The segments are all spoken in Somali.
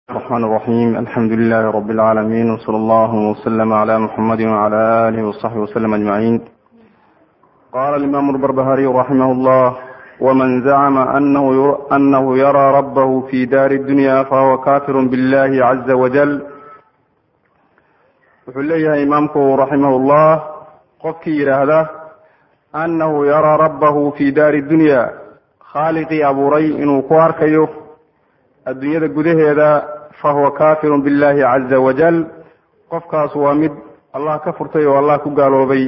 الرحمن الرحيم الحمد لله رب العالمين وصلى الله وسلم على محمد وعلى آله وصحبه وسلم أجمعين قال الإمام البربهاري رحمه الله ومن زعم أنه, أنه يرى ربه في دار الدنيا فهو كافر بالله عز وجل wuxuu leeyahay imaamku raximah ullah qofkii yidhaahda annahu yaraa rabbahu fi daari dunya khaaliqii abuuray inuu ku arkayo adduunyada gudaheeda fahuwa kafirun billahi caza wajal qofkaas waa mid allah ka furtay oo allah ku gaaloobay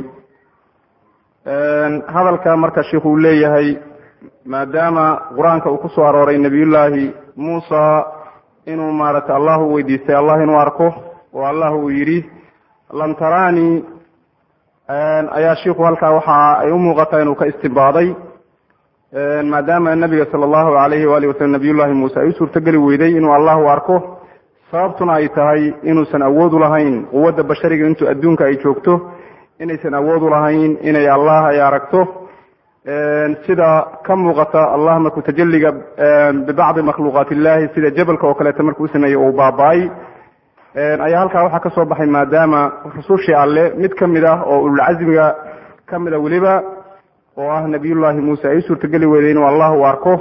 hadalka marka sheikhu uu leeyahay maadaama qur-aanka uu ku soo arooray nebiyullaahi muusa inuu maaragtay allah u weydiistay allah inuu arko oo allah uu yidhi lam taraani ayaa shiku halkaa waxa ay u muuqataa inuu ka istibaaday maadaama nabiga sala allahu alayhi waali wasalam nabiyullahi muuse ay u suurtogeli weyday inuu allahu arko sababtuna ay tahay inuusan awood u lahayn quwadda bashariga intuu adduunka ay joogto inaysan awood u lahayn inay allah ay aragto sida ka muuqata allah markuu tajaliga bibacdi makhluuqaat illahi sida jabalka oo kaleeto markuu usameeyey uu baaba-ay ayaa halkaa waxaa ka soo baxay maadaama rusushii alle mid ka mid ah oo ululcasmiga ka mid a weliba oo ah nabiyullaahi muuse ay u suurtogeli weyday inuu allah u arko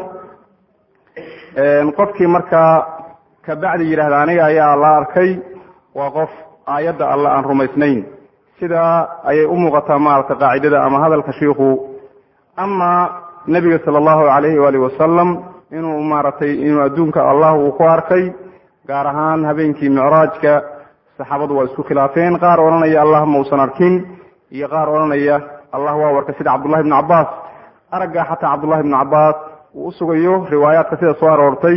qofkii markaa kabacdi yidhahda aniga ayaa la arkay waa qof aayadda alle aan rumaysnayn sidaa ayay u muuqataa maaragta qaacidada ama hadalka shiikhu ama nebiga sala allahu alayhi waalihi wasalam inuu maaragtay inuu adduunka allah uu ku arkay gaar ahaan habeenkii micraajka saxaabadu waa isku khilaafeen qaar odhanaya allah mausan arkin iyo qaar odhanaya allah waa warkay sida cabdullahi bnu cabaas aragga xataa cabdullahi bnu cabaas uu usugayo riwaayaadka sida soo aroortay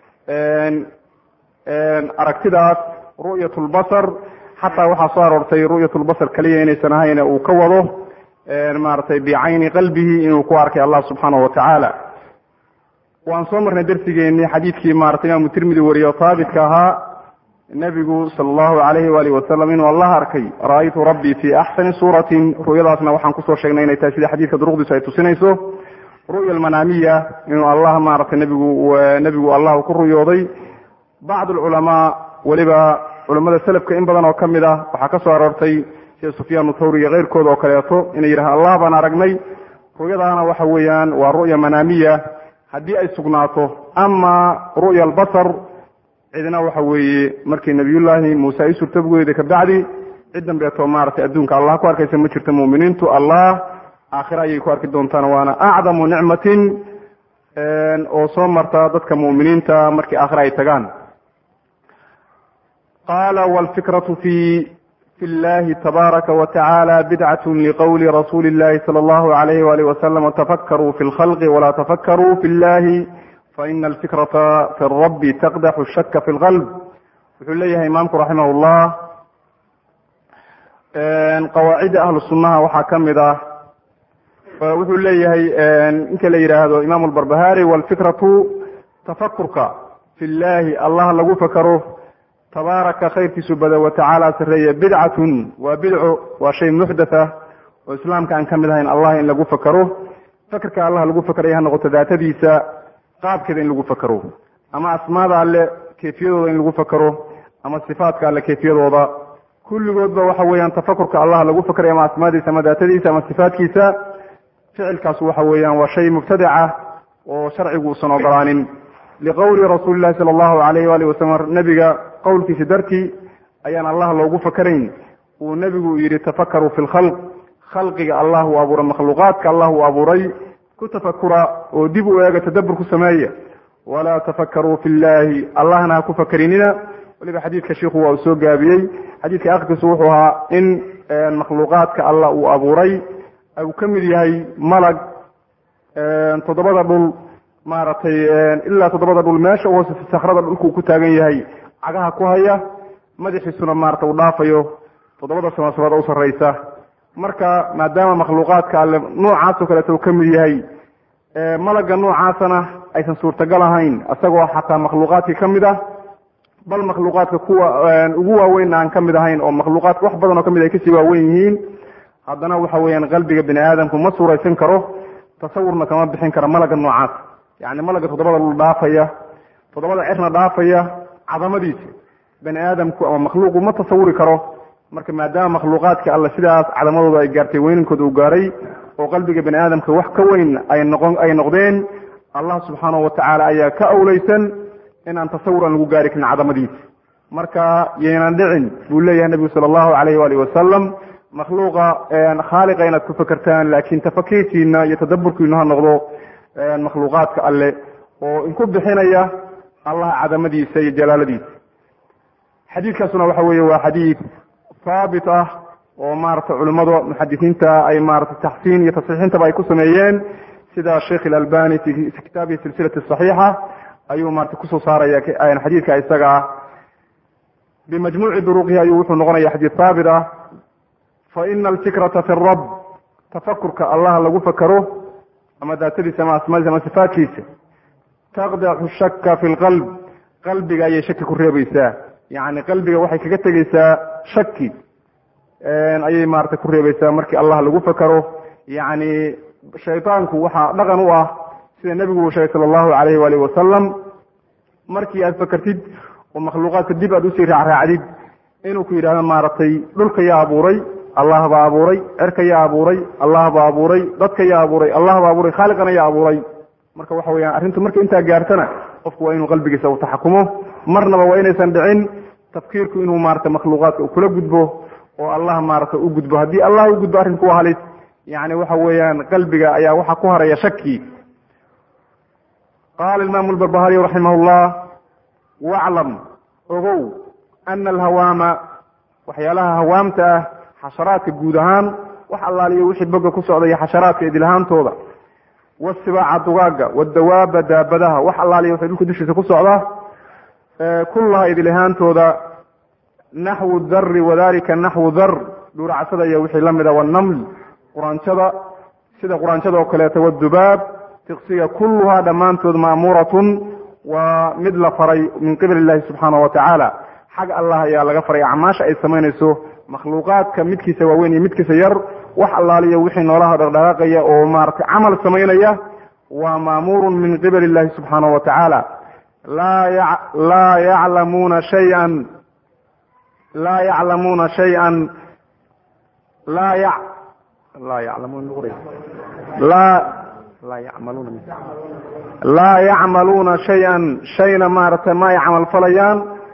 aragtidaas ru'yat lbasar xataa waxaa soo aroortay ru'yat lbasar keliya inaysan ahayn uu ka wado maaragtay bicayni qalbihi inuu ku arkay allah subxaanahu watacaala waan soo marnay darsigeeni xadiidkii maratay imaamu tirmidi wariyo haabitka ahaa nebigu sala allahu alayhi waalihi wasalam inuu allah arkay ra-aytu rabbii fi axsani suuratin ru'yadaasna waxaan kusoo sheegnay inay tahay sida xadiidka duruqdiisu ay tusinayso ru'ya almanaamiya inuu allah maaragtay nebigu nebigu allah ku ruyooday bacd alculamaa weliba culamada selafka in badan oo ka mid ah waxaa ka soo aroortay sida sufyaan thawri iyo keyrkooda oo kaleeto inay yidhahaan allah baan aragnay ru'yadaana waxa weeyaan waa ru'ya manaamiya haddii ay sugnaato ama ru'ya albasar cidna waxa weeye markii nabiyullaahi muuse ay suurtogeyda kabacdi cid dambeeto maaragtay adduunka allah ku arkaysa ma jirto mu'miniintu allah aakhira ayay ku arki doontaan waana acdamu nicmatin oo soo marta dadka mu'miniinta markii aakhira ay tagaan qala wlfikratu fi fi llahi tabaaraka watacaala bidcat liqowli rasuuli illahi sala allahu alayhi waalih wasalam tafakkaruu fi lkhalqi walaa tafakkaruu fi llahi faina alfikrata fi rabbi taqdaxu shaka fi lqalb wuxuu leeyahay imaamku raximah llah qawaacidda ahlu sunnaha waxaa ka mid ah wuxuu leeyahay ninka la yidhaahdo imaamu lbarbahari walfikratu tafakurka fi llahi allah lagu fakaro tabaaraka khayrkiisu bada watacaala sareeye bidcatun waa bidco waa shay muxdatha oo islaamka aan ka mid ahayn allah in lagu fakaro fakerka allah lagu fakaraya ha noqoto daatadiisa qaabkeeda in lagu fakaro ama asmaada alle kayfiyadooda in lagu fakaro ama sifaatka alle kayfiyadooda kulligoodba waxa weeyaan tafakurka allah lagu fakarayo ama asmaadiisa ama daatadiisa ama sifaatkiisa ficilkaas waxa weeyaan waa shay mubtadaca oo sharcigu uusan ogolaanin liqowli rasuuli llahi sala allahu alayh waali wasalam nebiga qowlkiisa dartii ayaan allah loogu fakarayn uu nebigu yidhi tafakaruu fi lkhalq khalqiga allah uu abuuray makhluuqaadka allah uu abuuray ku tafakura oo dib u eega tadabur ku sameeya walaa tafakaruu fi llahi allahna ha ku fakarinina weliba xadiidka shiikhu waa uu soo gaabiyey xadiidka akhirkiisu wuxuu ahaa in makhluuqaadka allah uu abuuray uu ka mid yahay malag toddobada dhul maaragtay ilaa toddobada dhul meesha uhoose sakrada dhulkuu ku taagan yahay cagaha ku haya madaxiisuna maarata uu dhaafayo toddobada samasabaad u sarraysa marka maadaama makhluuqaadka alle noocaasoo kaleeto uu ka mid yahay malagga noocaasana aysan suurtagal ahayn isagoo xataa makhluuqaadkii ka mid ah bal makhluuqaadka kuwa ugu waaweyn aan ka mid ahayn oo makhluuqaadka wax badan oo ka mid ay kasii waaweyn yihiin haddana waxa weeyaan qalbiga bini aadamku ma suuraysan karo tasawurna kama bixin kara malagga noocaas yacni malagga toddobada dhul dhaafaya toddobada cirna dhaafaya cadamadiisa bani aadamku ama makhluuqu ma tasawuri karo marka maadaama makhluuqaadka alle sidaas cadamadooda ay gaartay weynankooda uu gaaray oo qalbiga bani aadamka wax ka weyn ay noqon ay noqdeen allah subxaanahu watacaala ayaa ka awleysan inaan tasawur aan lagu gaari karin cadamadiisa marka yaynan dhicin buu leeyahay nebigu sala allahu alayh waalihi wasalam makhluuqa khaaliqa inaad ku fekertaan laakiin tafakiirkiina iyo tadaburkiina ha noqdo makhluuqaadka alle oo inku bixinaya allah cadamadiisa iyo jalaaladiisa xadiidkaasuna waxa weeye waa xadiid haabit ah oo maarata culimmada muxadisiinta ay maarata taxsiin iyo tasxiixintaba ay ku sameeyeen sida sheikh ilalbani fi kitaabihi silsilati saxiixa ayuu maarata kusoo saaraya xadiidka isaga ah bimajmuuci duruqihi ayuu wuxuu noqonaya xadiid haabit ah fa ina alfikrata fi rab tafakurka allah lagu fakaro ama daatadiisa ama asmaadiisa ama sifaadkiisa taqdacu shaka fi lqalb qalbiga ayay shaki ku reebaysaa yacni qalbiga waxay kaga tegeysaa shaki ayay maarata ku reebaysaa markii allah lagu fakaro yacni shaydaanku waxaa dhaqan u ah sida nebigu uu sheegay sala allahu alayhi waalihi wasalam markii aad fakertid oo makhluuqaadka dib aad usii raacraacdid inuu ku yidhahdo maaragtay dhulka yaa abuuray allah baa abuuray cerka yaa abuuray allah baa abuuray dadka yaa abuuray allah baa abuuray khaaliqana yaa abuuray marka waxa weyaan arrintu marka intaa gaartana qofku waa inuu qalbigiisa u taxakumo marnaba waa inaysan dhicin tafkiirku inuu maarata makhluuqaadka kula gudbo oo allah maarata u gudbo haddii allah u gudbo arrinku waa halis yani waxa weeyaan qalbiga ayaa waxaa ku haraya shaki qaala imaamu lbarbahariy raximah llah waclam ogow ana alhawaama waxyaalaha hawaamta ah xasharaadka guud ahaan wax allaaliyo wixii boga ku socda iyo xasharaadka idilahaantooda wasibaaca dugaaga wadawaaba daabadaha wax allaaliyo waxay dhulka dushiisa ku socda kullaha idilahaantooda naxwu dari wadalika naxwu dar dhuuracsada iyo wixii la mida wanaml quraanjada sida quraanjada oo kaleeto wadubaab tiqsiga kulluhaa dhammaantood ma'muuratun waa mid la faray min qibali illahi subxaanahu watacaala xag allah ayaa laga faray acmaasha ay samaynayso makhluuqaadka midkiisa waaweyn iyo midkiisa yar wax allaaliyo wixii noolaha dhaqdhaqaaqaya oo maaragtay camal samaynaya waa maamuurun min qibali illahi subxaanahu watacaala laa yaclamuuna shayan laa yaclamuuna shayan laa ya laa yaclamuuna laa laa yacmaluuna laa yacmaluuna shay-an shayna maaragtay ma ay camal falayaan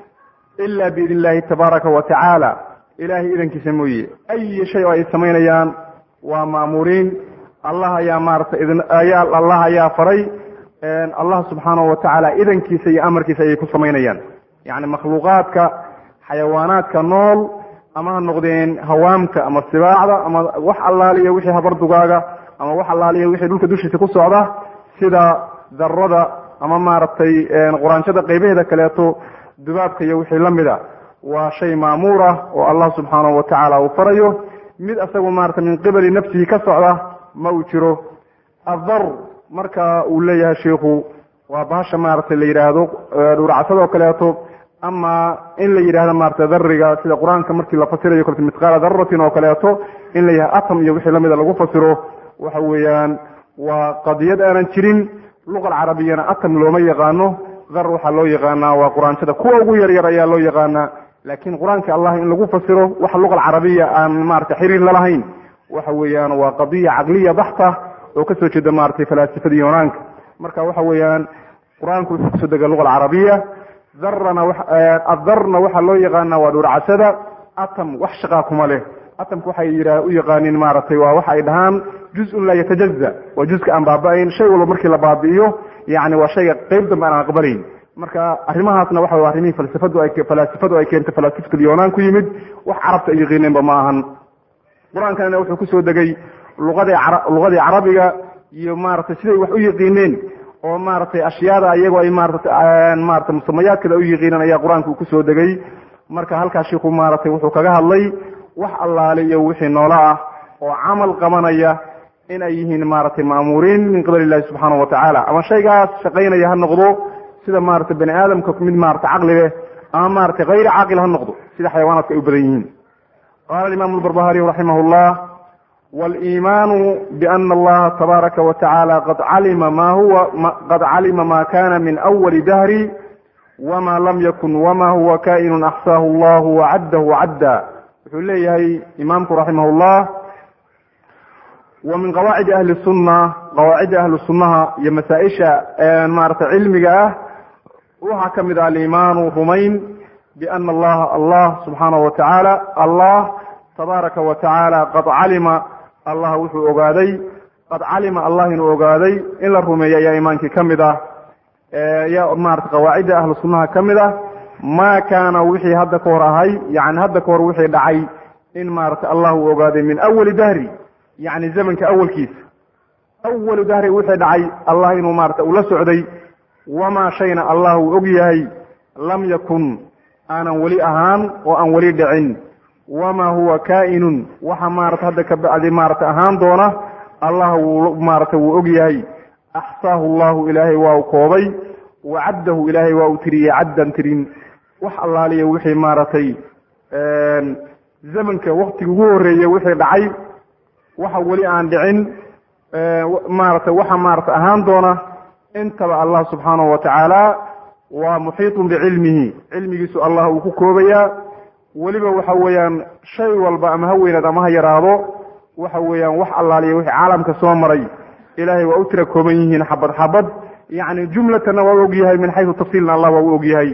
ila biidn illahi tabaaraka wa tacaala ilahay idankiisa mooye ayi shay oo ay samaynayaan waa ma'muuriin allah ayaa maaragtay ayaa allah ayaa faray allah subxaanahu watacaala idankiisa iyo amarkiisa ayay ku samaynayaan yacni makhluuqaadka xayawaanaadka nool ama ha noqdeen hawaamta ama sibaacda ama wax allaaliya wixii habardugaaga ama wax allaaliya wixii dhulka dushiisa ku socda sida darada ama maaragtay quraanjada qaybaheeda kaleeto dubaabka iyo wixii la mida waa shay maamuur ah oo allah subxaanahu watacaala uu farayo mid asagu maarata min qibali nafsihi ka socda ma uu jiro adar marka uu leeyahay shiikhu waa bahasha maaragtay la yidhaahdo dhuuracsadoo kaleeto ama in la yidhahdo maarata dariga sida qur-aanka markii la fasirayo kolta mithqaala daratin oo kaleeto in la yidhahdo atom iyo wixii lamida lagu fasiro waxa weeyaan waa qadiyad aanan jirin luqa alcarabiyana atom looma yaqaano dar waxaa loo yaqaanaa waa quraanjada kuwa ugu yaryar ayaa loo yaqaanaa laakiin qur-aanka allah in lagu fasiro waxa luqa alcarabiya aan maarata xiriir lalahayn waxa weeyaan waa qadiya caqliya baxta oo kasoo jeeda maratay falaasifada yunaanka marka waxa weeyaan qur-aanku wuxuu kusoo dega luqa alcarabiya darana adarna waxaa loo yaqaana waa dhuurcasada atom wax shaqaa kuma leh atomka waxay yidha u yaqaanin maaragtay waa waxa ay dhahaan juz-un laa yatajaza waa juzka aan baaba-ayn shay walba markii la baabi'iyo yani waa shayga qeyb dambe aan aqbalayn marka arrimahaasna waxa w arrimihii falsafadu ay falaasifadu ay keentay falaasifatul yunaan ku yimid wax carabta ay yaqiineenba ma ahan qur-aankana wuxuu kusoo degay luqadii luqadii carabiga iyo maaragtay siday wax u yaqiineen oo maaragtay ashyaada iyagoo ay maarata maarata musamayaadkada u yaqiineen ayaa qur-aanka uu kusoo degay marka halkaas shiiku maaragtay wuxuu kaga hadlay wax allaale iyo wixii noolo ah oo camal qabanaya in ay yihiin maaragtay ma'muuriin min qibali illahi subxaanahu watacaala ama shaygaas shaqaynaya ha noqdo sida maaragtay bani aadamka mid maarata caqli leh ama maaragtay hayri caaqil ha noqdo sida xayawaanaadka ay u badan yihiin qala imam albarbahariy raximah llah waliimaanu biana allaha tabaaraka watacaala qad calima ma huwa qad calima ma kana min awali dahri wma lam yakun wma huwa kainun axsaahu allahu wacaddahu cadda wuxuu leeyahay imaamku raximah llah wa min qawaacidi ahli sunna qawaacidda ahli sunnaha iyo masaa-isha maarata cilmiga ah waxaa ka mid ah alimaanu rumayn biana allaha allah subxaanahu wa tacaala allah tabaaraka wa tacaala qad calima allah wuxuu ogaaday qad calima allah inuu ogaaday in la rumeeyo ayaa imaankii ka mid ah ya maarata qawaacidda ahlu sunnaha ka mid ah ma kaana wixii hadda ka hor ahay yani hadda ka hor wixii dhacay in maarata allah uu ogaaday min awali dahri yani zamanka awalkiisa awalu dahri wixii dhacay allah inuu maarata ula socday wamaa shayna allah uu og yahay lam yakun aanan weli ahaan oo aan weli dhicin wamaa huwa kaa'inun waxa maarata hadda ka bacdi maarata ahaan doona allah wuu maarata wuu og yahay axsaahu llahu ilaahay waa u koobay wacaddahu ilaahay waa u tiriyey caddan tirin wax allaaliya wixii maaragtay zamanka waktiga ugu horreeyey wixii dhacay waxa weli aan dhicin maarata waxa maarata ahaan doona intaba allah subxaanahu wa tacaala waa muxiitun bicilmihi cilmigiisu allah uu ku koobayaa weliba waxa weeyaan shay walba ama ha weynaad ama ha yaraado waxa weeyaan wax allaaliya wixii caalamka soo maray ilahay waa u tira kooban yihiin xabad xabad yani jumlatana waa u og yahay min xaysu tafsiilna allah waa u og yahay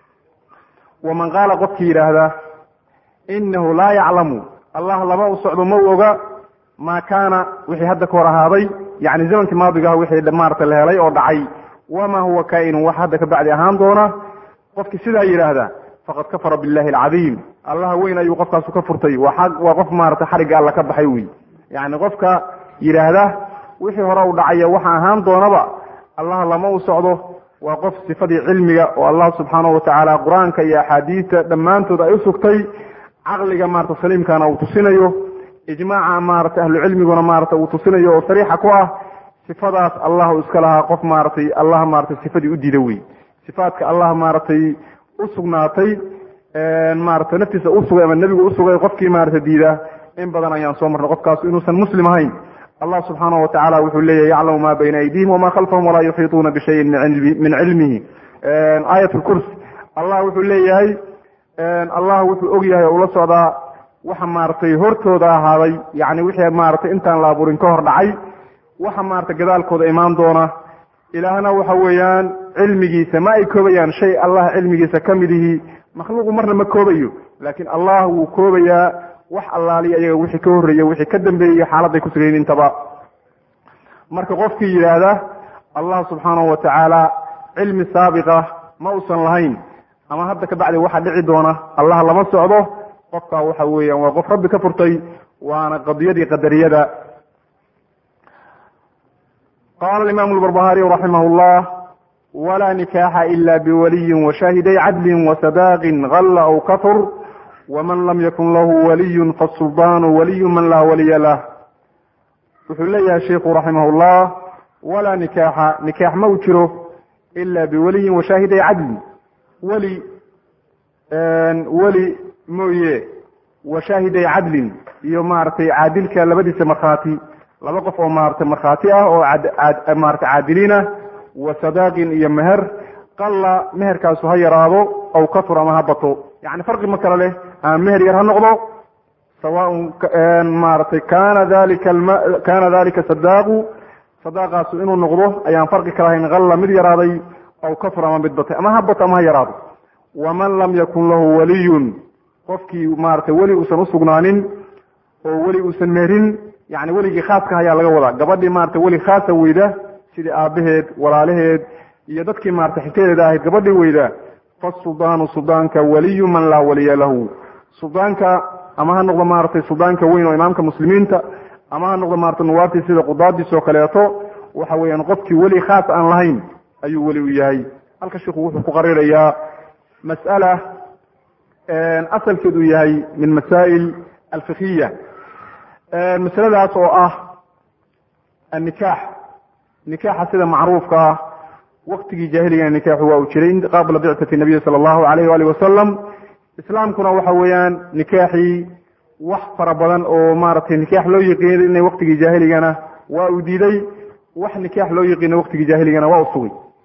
waman qaala qofkii yidhaahda inahu laa yaclamu allah lama u socdo ma u oga maa kaana wixii hadda ka hor ahaaday yani zamankii maadigaha wixii maarata la helay oo dhacay wamaa huwa kaa'inun wax hadda ka bacdi ahaan doona qofkii sidaa yidhaahda faqad kafara billahi alcadiim allah weyn ayuu qofkaasu ka furtay waa qof maarata xarigga alla ka baxay wey yani qofka yidhaahda wixii hore u dhacaya waxa ahaan doonaba allah lama u socdo waa qof sifadii cilmiga oo allah subxaanahu watacaala qur-aanka iyo axaadiista dhammaantood ay u sugtay caqliga maarata saliimkana uu tusinayo ijmaaca maarata ahlucilmiguna maarata uu tusinayo oo sariixa ku ah sifadaas allah u iska lahaa qof maaratay allah maaratay sifadii u diida wey sifaadka allah maaratay u sugnaatay maarata naftiisa usugay ama nebigu usugay qofkii maarata diida in badan ayaan soo marnay qofkaas inuusan muslim ahayn allah subxaanahu watacala wuxuu leeyahy yaclamu ma bayna aydihim wama khalfahum walaa yuxiituuna bishayin min cilmihi aayat lkurs allah wuxuu leeyahay allah wuxuu og yahay oo ula socdaa waxa maaragtay hortooda ahaaday yani wixii maaragtay intaan la abuurin ka hor dhacay waxa maaragtay gadaalkooda imaan doona ilaahna waxa weeyaan cilmigiisa ma ay koobayaan shay allah cilmigiisa ka mid ihi makhluuqu marna ma koobayo laakiin allah wuu koobayaa wax allaaliya iyaga wixii ka horreeya wixii ka dambeeyey xaaladday ku sugayn intaba marka qofkii yidhaahda allah subxaanahu watacaala cilmi saabiqa ma uusan lahayn ama hadda ka bacdi waxa dhici doona allah lama socdo qofkaa waxa weeyaan waa qof rabbi ka furtay waana qadiyadii qadariyada qala alimamu lbarbahariyu raximah llah wla nikaxa ila biwaliyin washaahiday cadlin wasadaqin galla aw kafur wman lam yakun lahu waliyun fasuldaanu waliyu man laa waliya lah wuxuu leeyahay sheiku raximah llah walaa nikaaxa nikaax ma u jiro ila biwaliyin washaahiday cadlin weli weli mooye washaahiday cadlin iyo maaragtay caadilka labadiisa markhaati laba qof oo maaragtay markhaati ah oo maarata caadiliin ah wa sadaaqin iyo meher qalla meherkaasu ha yaraado aw kafur ama ha bato yani farqi ma kale leh ama meher yar ha noqdo sawaaun maaragtay kana dalika kana dalika sadaaqu sadaaqaasu inuu noqdo ayaan farqi kala hayn qalla mid yaraaday aw kafur ama mid batay ama ha bato ama ha yaraado waman lam yakun lahu waliyun qofkii maaragtay weli uusan usugnaanin oo weli uusan meherin yani weligii khaaska ayaa laga wadaa gabadhii maarata weli khaasa weyda sidii aabaheed walaalaheed iyo dadkii maarata xigtadeeda ahayd gabadhii weyda fasuldaanu suldaanka waliyu man laa waliya lahu suldaanka ama ha noqdo maaragtay suldaanka weyn oo imaamka muslimiinta ama ha noqdo maarata nuwaabtii sida qudaadiis oo kaleeto waxa weeyaan qofkii weli khaas aan lahayn ayuu weli u yahay halka shiku wuxuu ku qarirayaa mas'ala asalkeedu yahay min masaa'il alfikhiya masaladaas oo ah annikaax nikaaxa sida macruufka ah waktigii jaahiliga nikaaxu waa uu jiray qabla bictati nabiyi sala allahu alayh waalih wasalam islaamkuna waxa weeyaan nikaaxii wax fara badan oo maaragtay nikaax loo yaqiinay waktigii jaahiligana waa uu diiday wax nikaax loo yaqiino waktigii jaahiligana waa u sugay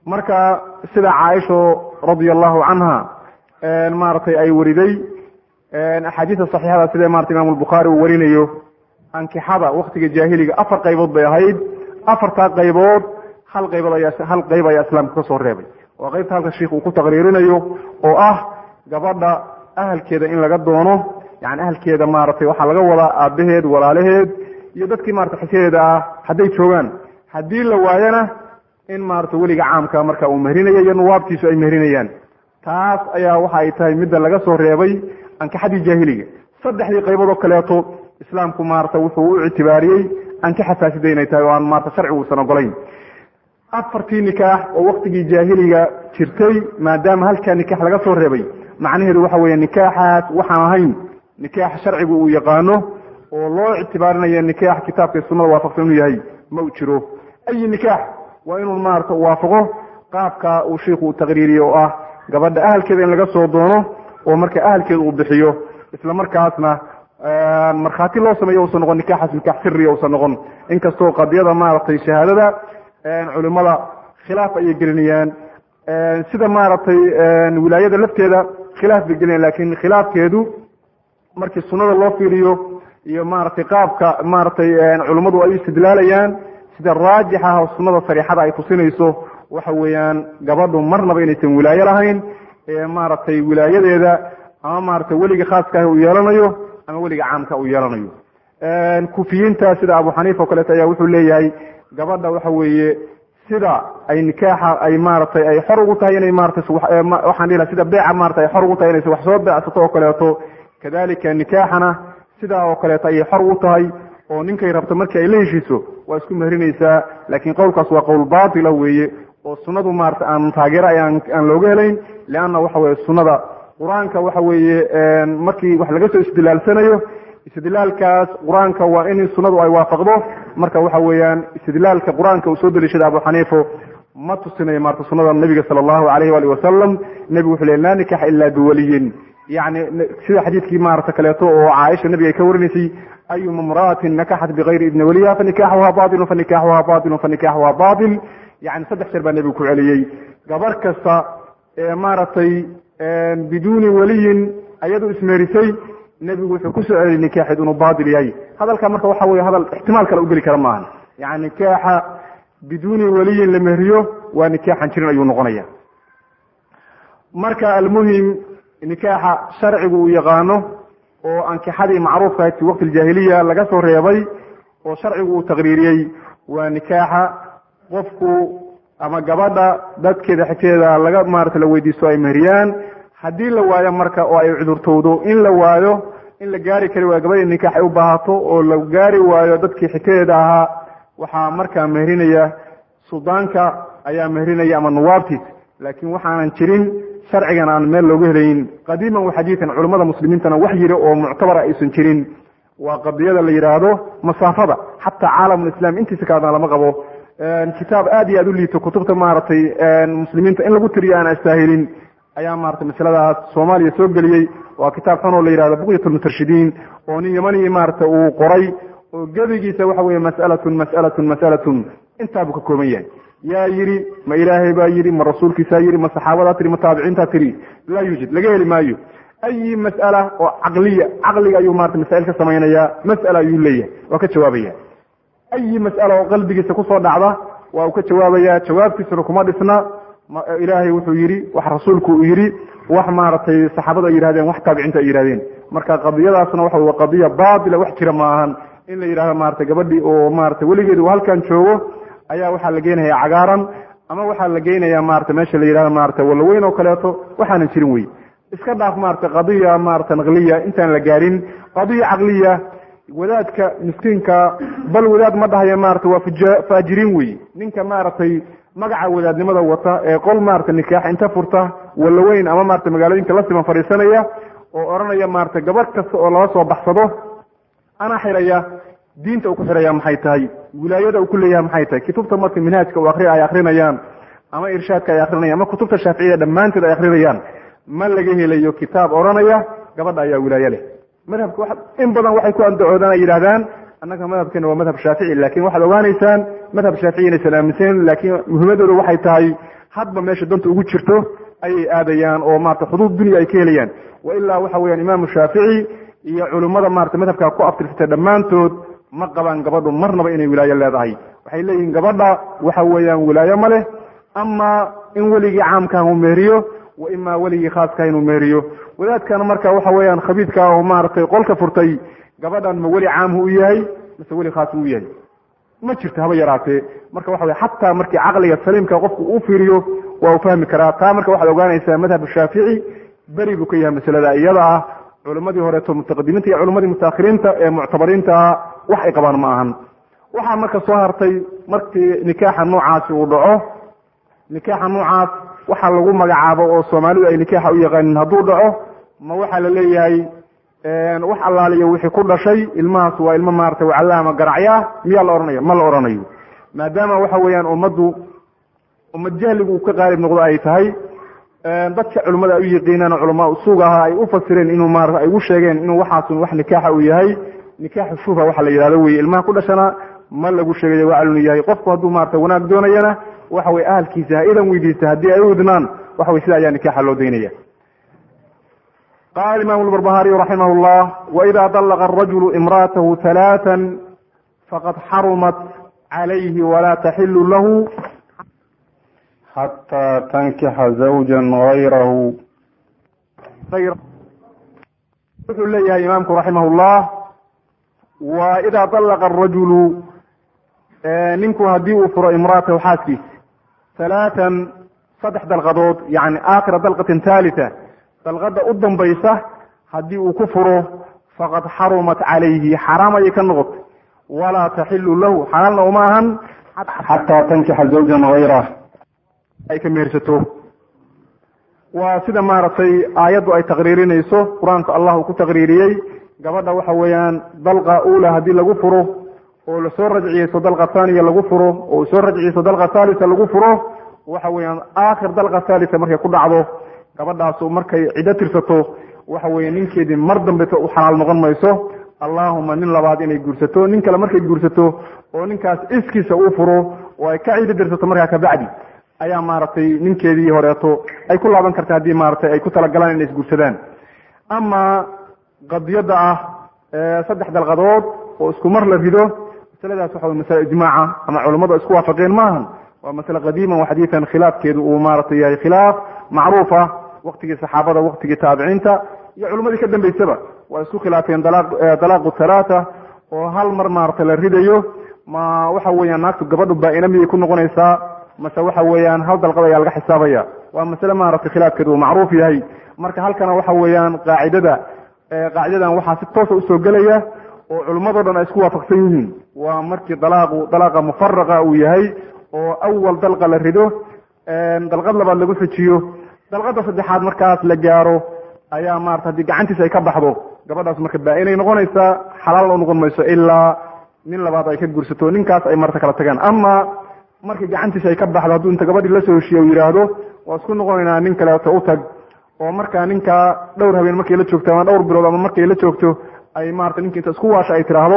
marka sida caaisho radia allahu canha maaragtay ay wariday axaadiista saxiixada sida marata imam albukhaari uu warinayo ankixada waktiga jaahiliga afar qaybood bay ahayd afartaa qaybood hal qaybood ayaa hal qayb ayaa islaamka ka soo reebay waa qaybta halka sheikh uu ku taqriirinayo oo ah gabadha ahalkeeda in laga doono yani ahalkeeda maaragtay waxaa laga wadaa aabaheed walaalaheed iyo dadkii marata xisyadeeda ah hadday joogaan haddii la waayana in maarata weliga caamka marka uu mehrinayo iyo nuwaabtiisu ay mehrinayaan taas ayaa waxa ay tahay midda laga soo reebay ankixadii jaahiliga saddexdii qaybood oo kaleeto islaamku maarata wuxuu u ictibaariyey ankixa faasida inay tahay oo aan maarata sharcigu uusan ogolayn afartii nikaax oo waktigii jaahiliga jirtay maadaama halkaa nikaax laga soo reebay macnaheedu waxa weeye nikaaxaas waxaan ahayn nikaax sharcigu uu yaqaano oo loo ictibaarinayo nikaax kitaabka iyo sunnada waafaqsan inuu yahay ma u jiro ayi nikaax waa inuu maarata waafaqo qaabka uu sheiku uu taqriiriye oo ah gabadha ahalkeeda in laga soo doono oo marka ahalkeeda uu bixiyo isla markaasna markhaati loo sameeyo usan noqon nikaaxaas nikaax siriya usan noqon inkastoo qadiyada maaragtay shahaadada culimada khilaaf ayay gelinayaan sida maaragtay wilaayada lafteeda khilaaf bay gelinayan lakin khilaafkeedu markii sunada loo fiiriyo iyo maaragtay qaabka maaragtay culimmadu ay istidlaalayaan sida raajixa ah oo sunada sariixada ay tusinayso waxa weeyaan gabadhu marnaba inaysan wilaayo lahayn ee maaragtay wilaayadeeda ama maaragtay weliga khaaskaah uu yeelanayo ama weliga caamka uu yeelanayo kufiyiinta sida abu xaniifa o kaleeto ayaa wuxuu leeyahay gabadha waxa weeye sida ay nikaaxa ay maaragtay ay xor ugu tahay inay maratay waxaan dhihi sida beeca maratay ay xor ugu tahay inaysa wax soo beecsato oo kaleeto kadalika nikaaxana sidaa oo kaleeto ayay xor ugu tahay oo ninkay rabto markii ay la heshiiso waa isku mehrinaysaa laakiin qowlkaas waa qowl baatila weeye oo sunnadu maarata aan taageero aan aan looga helayn leanna waxa weye sunnada qur-aanka waxa weeye markii wax laga soo istidlaalsanayo istidlaalkaas qur-aanka waa in sunnadu ay waafaqdo marka waxa weeyaan istidlaalka qur-aanka uu soo deliishada abu xaniifo ma tusinayo maarata sunnada nabiga sala allahu alayh waali wasalam nebigu wuxuu le laa nikaxa ila biwaliyin yani sida xadiidkii maarata kaleeto oo caaisha nabiga ay ka warinaysay ayuma imra'atin nakaxat bigayri idni waliha fanikaxuha batilun fanikaxuha batilun fanikaxuha batil yani saddex jeer baa nebigu ku celiyey gabar kasta ee maaragtay biduuni waliyin ayadu ismeerisay nebigu wuxuu kusoo celiyay nikaaxeed inuu batil yahay hadalka marka waxa weye hadal ixtimaal kale u geli kara maaha yani nikaaxa biduuni waliyin la mehriyo waa nikaaxan jirin ayuu noqonaya marka almuhim nikaaxa sharcigu uu yaqaano oo ankixadii macruufka ahayd fi waqti aljaahiliya laga soo reebay oo sharcigu uu taqriiriyey waa nikaaxa qofku ama gabadha dadkeeda xigteeda laga maarata la weydiisto ay mehriyaan haddii la waayo marka oo ay cudurtowdo in la waayo in la gaari kari waayo gabadhii nikaax ay u baahato oo la gaari waayo dadkii xigtadeeda ahaa waxaa markaa mehrinaya suldaanka ayaa mehrinaya ama nuwaabtiis laakiin waxaanan jirin sharcigan aan meel looga helayn qadiiman wa xadiidan culimmada muslimiintana wax yiri oo muctabara aysan jirin waa qadiyada la yidhaahdo masaafada xataa caalamulislaam intiisa kaadana lama qabo kitaab aad iyo aad u liito kutubta maaragtay muslimiinta in lagu tiriyo aan astaahilin ayaa maratay masaladaas soomaaliya soo geliyey waa kitaab xun oo la yihahdo buqyat lmutashidiin oo nin yamanii maarata uu qoray oo gebigiisa waxa weye mas'alatun mas'alatun mas'alatun intaa buu ka kooban yahay yaa yidhi ma ilaahay baa yidhi ma rasuulkiisaa yidhi ma saxaabadaa tiri ma taabiciintaa tiri laa yuujid laga heli maayo ayi mas'ala oo caqliya caqliga ayuu marata masaa'il ka samaynayaa mas'ala ayuu leeyahay waa ka jawaabaya ayi mas'ala oo qalbigiisa kusoo dhacda waa uu ka jawaabaya jawaabtiisuna kuma dhisna ilaahay wuxuu yidhi wax rasuulku uu yidhi wax maaragtay saxaabadu ay yihahdeen wax taabiciinta ay yihahdeen marka qadiyadaasna waxa wa qadiya baatila wax jira maahan in la yidhahdo maratay gabadhii oo maratay weligeedi uu halkan joogo ayaa waxaa la geynaya cagaaran ama waxaa la geynaya maarata meesha la yidhahdo maarata walaweyn oo kaleeto waxaanan jirin wey iska dhaaf maarata qadiya maarata naqliya intaan la gaarin qadiya caqliya wadaadka miskiinka bal wadaad ma dhahayo maarata waa faajiriin wey ninka maaragtay magaca wadaadnimada wata ee qol maarata nikaax inta furta walaweyn ama maarata magaalooyinka la siman fadhiisanaya oo odhanaya maarata gabadh kasta oo lala soo baxsado ana xiraya diinta uu ku xiraya maxay tahay wilaayada uu ku leeyahay maxay tahay kutubta marka minhaajka u akri ay akrinayaan ama irshaadka ay akrinayaan ama kutubta shaaficiyada dhammaanteed ay akrinayaan ma laga helayo kitaab odhanaya gabadha ayaa wilaaye leh madhabka in badan waxay ku andacoodaan ay yidhahdaan annaga madhabkeena waa madhab shaafici laakiin waxaad ogaanaysaan madhab shaafici inaysan aaminsanen laakiin muhiimadooda waxay tahay hadba meesha danta ugu jirto ayay aadayaan oo maarata xuduud dunya ay ka helayaan wa ilaa waxa weeyaan imaamu shaafici iyo culimmada maarata madhabkaa ku aftirsatay dhammaantood ma qabaan gabadhu marnaba inay wilaayo leedahay waxay leeyihiin gabadha waxa weeyaan wilaayo ma leh ama in weligii caamkaah uu meeriyo wa imaa weligii khaaskaah inuu meeriyo wadaadkana marka waxa weeyaan khabiidka oo maaragtay qolka furtay gabadhan ma weli caamhu u yahay mase weli khaas u yahay ma jirto haba yaraatee marka waxa wey xataa markii caqliga saliimka qofku uu fiiriyo waa uu fahmi karaa taa marka waxaad ogaanaysaa madhab shaafici beri buu ka yahay masalada iyada ah culimmadii horeeto mutaqadimiinta iyo culimmadii mutaakhiriinta ee muctabariinta wax ay qabaan ma ahan waxaa marka soo hartay markii nikaaxa noocaasi uu dhaco nikaaxa noocaas waxaa lagu magacaabo oo soomaalidu ay nikaaxa u yaqaanin hadduu dhaco ma waxaa la leeyahay wax allaaliyo wixii ku dhashay ilmahaas waa ilmo maarata wacalaama garacyaa miyaa la odhanaya ma la odhanayo maadaama waxa weeyaan ummaddu ummad jahligu uu ka qaalib noqdo ay tahay dadka culimmada ay u yaqiinaan culamaa usuug aha ay u fasireen inuu maarata ay ugu sheegeen inuu waxaasun wax nikaaxa uu yahay nikaaxu shufa waxa la yidhahdo weye ilmaha ku dhashana ma lagu sheegayo waa inuu yahay qofku hadduu maarata wanaag doonayana waxa weye ahalkiisa ha idan weydiista haddii ay u idnaan waxa weye sida ayaa nikaaxa loo daynaya qala imam الbrbahariي raximah الlah وإida طلqa الrajul imra'atahu ثaلاثا faqad xarumat عalayhi wala taxilu lahu xatى tankixa زawja غayrahu wuxuu leeyahay imaamku raximah الlah wa ida طلqa الrajulu ninku haddii uu furo imra'atahu xaaskiisa ثaلاثan saddex dalqadood yani akhira dalqatin ثalitثa dalqada u dambaysa haddii uu ku furo faqad xarumat calayhi xaraam ayay ka noqotay walaa taxilu lahu xalaalna uma ahan xataa tankixa zawjan hayrah ay ka mehersato waa sida maaragtay aayaddu ay taqriirinayso qur-aanka allah uu ku taqriiriyey gabadha waxa weeyaan dalqa ula haddii lagu furo oo lasoo rajciyeyso dalqa thaniya lagu furo oo soo rajciyeyso dalqa thalitha lagu furo waxa weeyaan aakhir dalqa thalitha markay ku dhacdo gabadhaasu markay ciddo tirsato waxa weeye ninkeedii mar dambeto u xalaal noqon mayso allahuma nin labaad inay guursato nin kale markay guursato oo ninkaas iskiisa uu furo oo ay ka ciddo tirsato markaa kabacdi ayaa maaragtay ninkeedii horeeto ay ku laaban karta haddii maaragtay ay ku talagalaan inay isguursadaan ama qadiyadda ah saddex dalqadood oo isku mar la rido masaladaas waxa wey masale ijmaaca ama culammadu isku waafaqeen maahan waa masale qadiiman wa xadiidan khilaafkeedu uu maaragtay yahay khilaaf macruuf ah waktigii saxaabada waktigii taabiciinta iyo culimmadii ka dambeysaba waa isku khilaafeen dalaaqu halaata oo hal mar maaragtay la ridayo ma waxa weeyaan naagtu gabadhu baa-ina miyay ku noqonaysaa mase waxa weeyaan hal dalqad ayaa laga xisaabaya waa masale maaragtay khilaafkeedu uu macruuf yahay marka halkana waxa weeyaan qaacidada qaacidadan waxaa si toosa usoo gelaya oo culimmadoo dhan ay isku waafaqsan yihiin waa markii dalaaqu dalaaqa mufaraqa uu yahay oo awal dalqa la rido dalqad labaad lagu xujiyo dalqada saddexaad markaas la gaaro ayaa maarata haddii gacantiisa ay ka baxdo gabadhaas marka baa-inay noqonaysaa xalaal u noqon mayso ilaa nin labaad ay ka guursato ninkaas ay marta kala tagaan ama markii gacantiisa ay ka baxdo hadduu inta gabadhii lasoo heshiiye u yidhaahdo waa isku noqonaynaa nin kaleeto u tag oo markaa ninkaa dhowr habeen markay la joogto ama dhowr bilood ama markay la joogto ay marata ninki inta isku waasha ay tiraahdo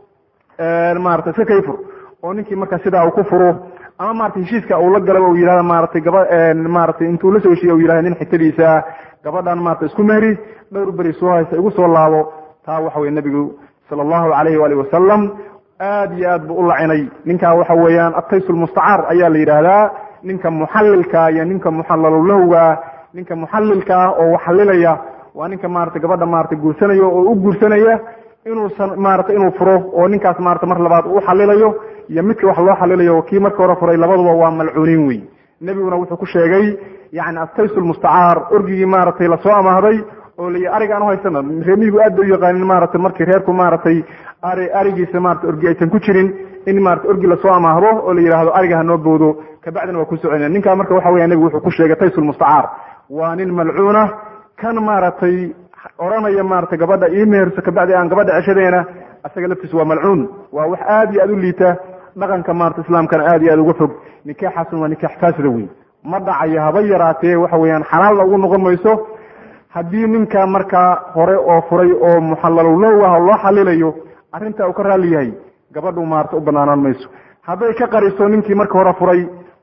marata iska kayfur oo ninkii marka sidaa uu ku furo ama maratay heshiiska uu la galaba uu yihahda maratay gaba maratay intuu la soo heshiiye u yihahda nin xigtadiisa gabadhan maarata isku mehri dhowr beri soo haysa igu soo laabo taa waxa weye nebigu sala allahu alayhi waalihi wasalam aad iyo aad buu u lacinay ninkaa waxa weeyaan ataysu lmustacaar ayaa la yidhaahdaa ninka muxallilka iyo ninka muxalalulahwga ninka muxallilka ah oo waxalilaya waa ninka maarata gabadha maarata guursanaya oo u guursanaya inuusan maarata inuu furo oo ninkaas maarata mar labaad u xalilayo iyo midka wax loo xalilayo kii marka hore furay labaduba waa malcuuniin wey nebiguna wuxuu ku sheegay yani ataysu lmustacaar orgigii maaragtay lasoo amaahday oo la ariga aan uhaysana reemihigu aad bay u yaqaanin maaragtay markii reerku maaragtay ari arigiisa marata orgi aysan ku jirin in maarata orgi lasoo amaahdo oo la yidhaahdo ariga hanoo bowdo kabacdina waa ku soconaya ninkaa marka waxa weya nebigu wuxuu ku sheegay taysu lmustacaar waa nin malcuuna kan maaragtay odhanaya maarata gabadha ii meherso kabacdi aan gabadha ceshadeena isaga laftiisa waa malcuun waa wax aad iyo aad u liita dhaqanka maarata islaamkana aad iyo aad uga fog nikaaxaasuna waa nikaax faasida wey ma dhacayo haba yaraatee waxa weeyaan xalaalna ugu noqon mayso haddii ninka markaa hore oo furay oo muxalalulowg ah oo loo xalilayo arrintaa uu ka raalli yahay gabadhu maarata u banaanaan mayso hadday ka qariso ninkii marka hore furay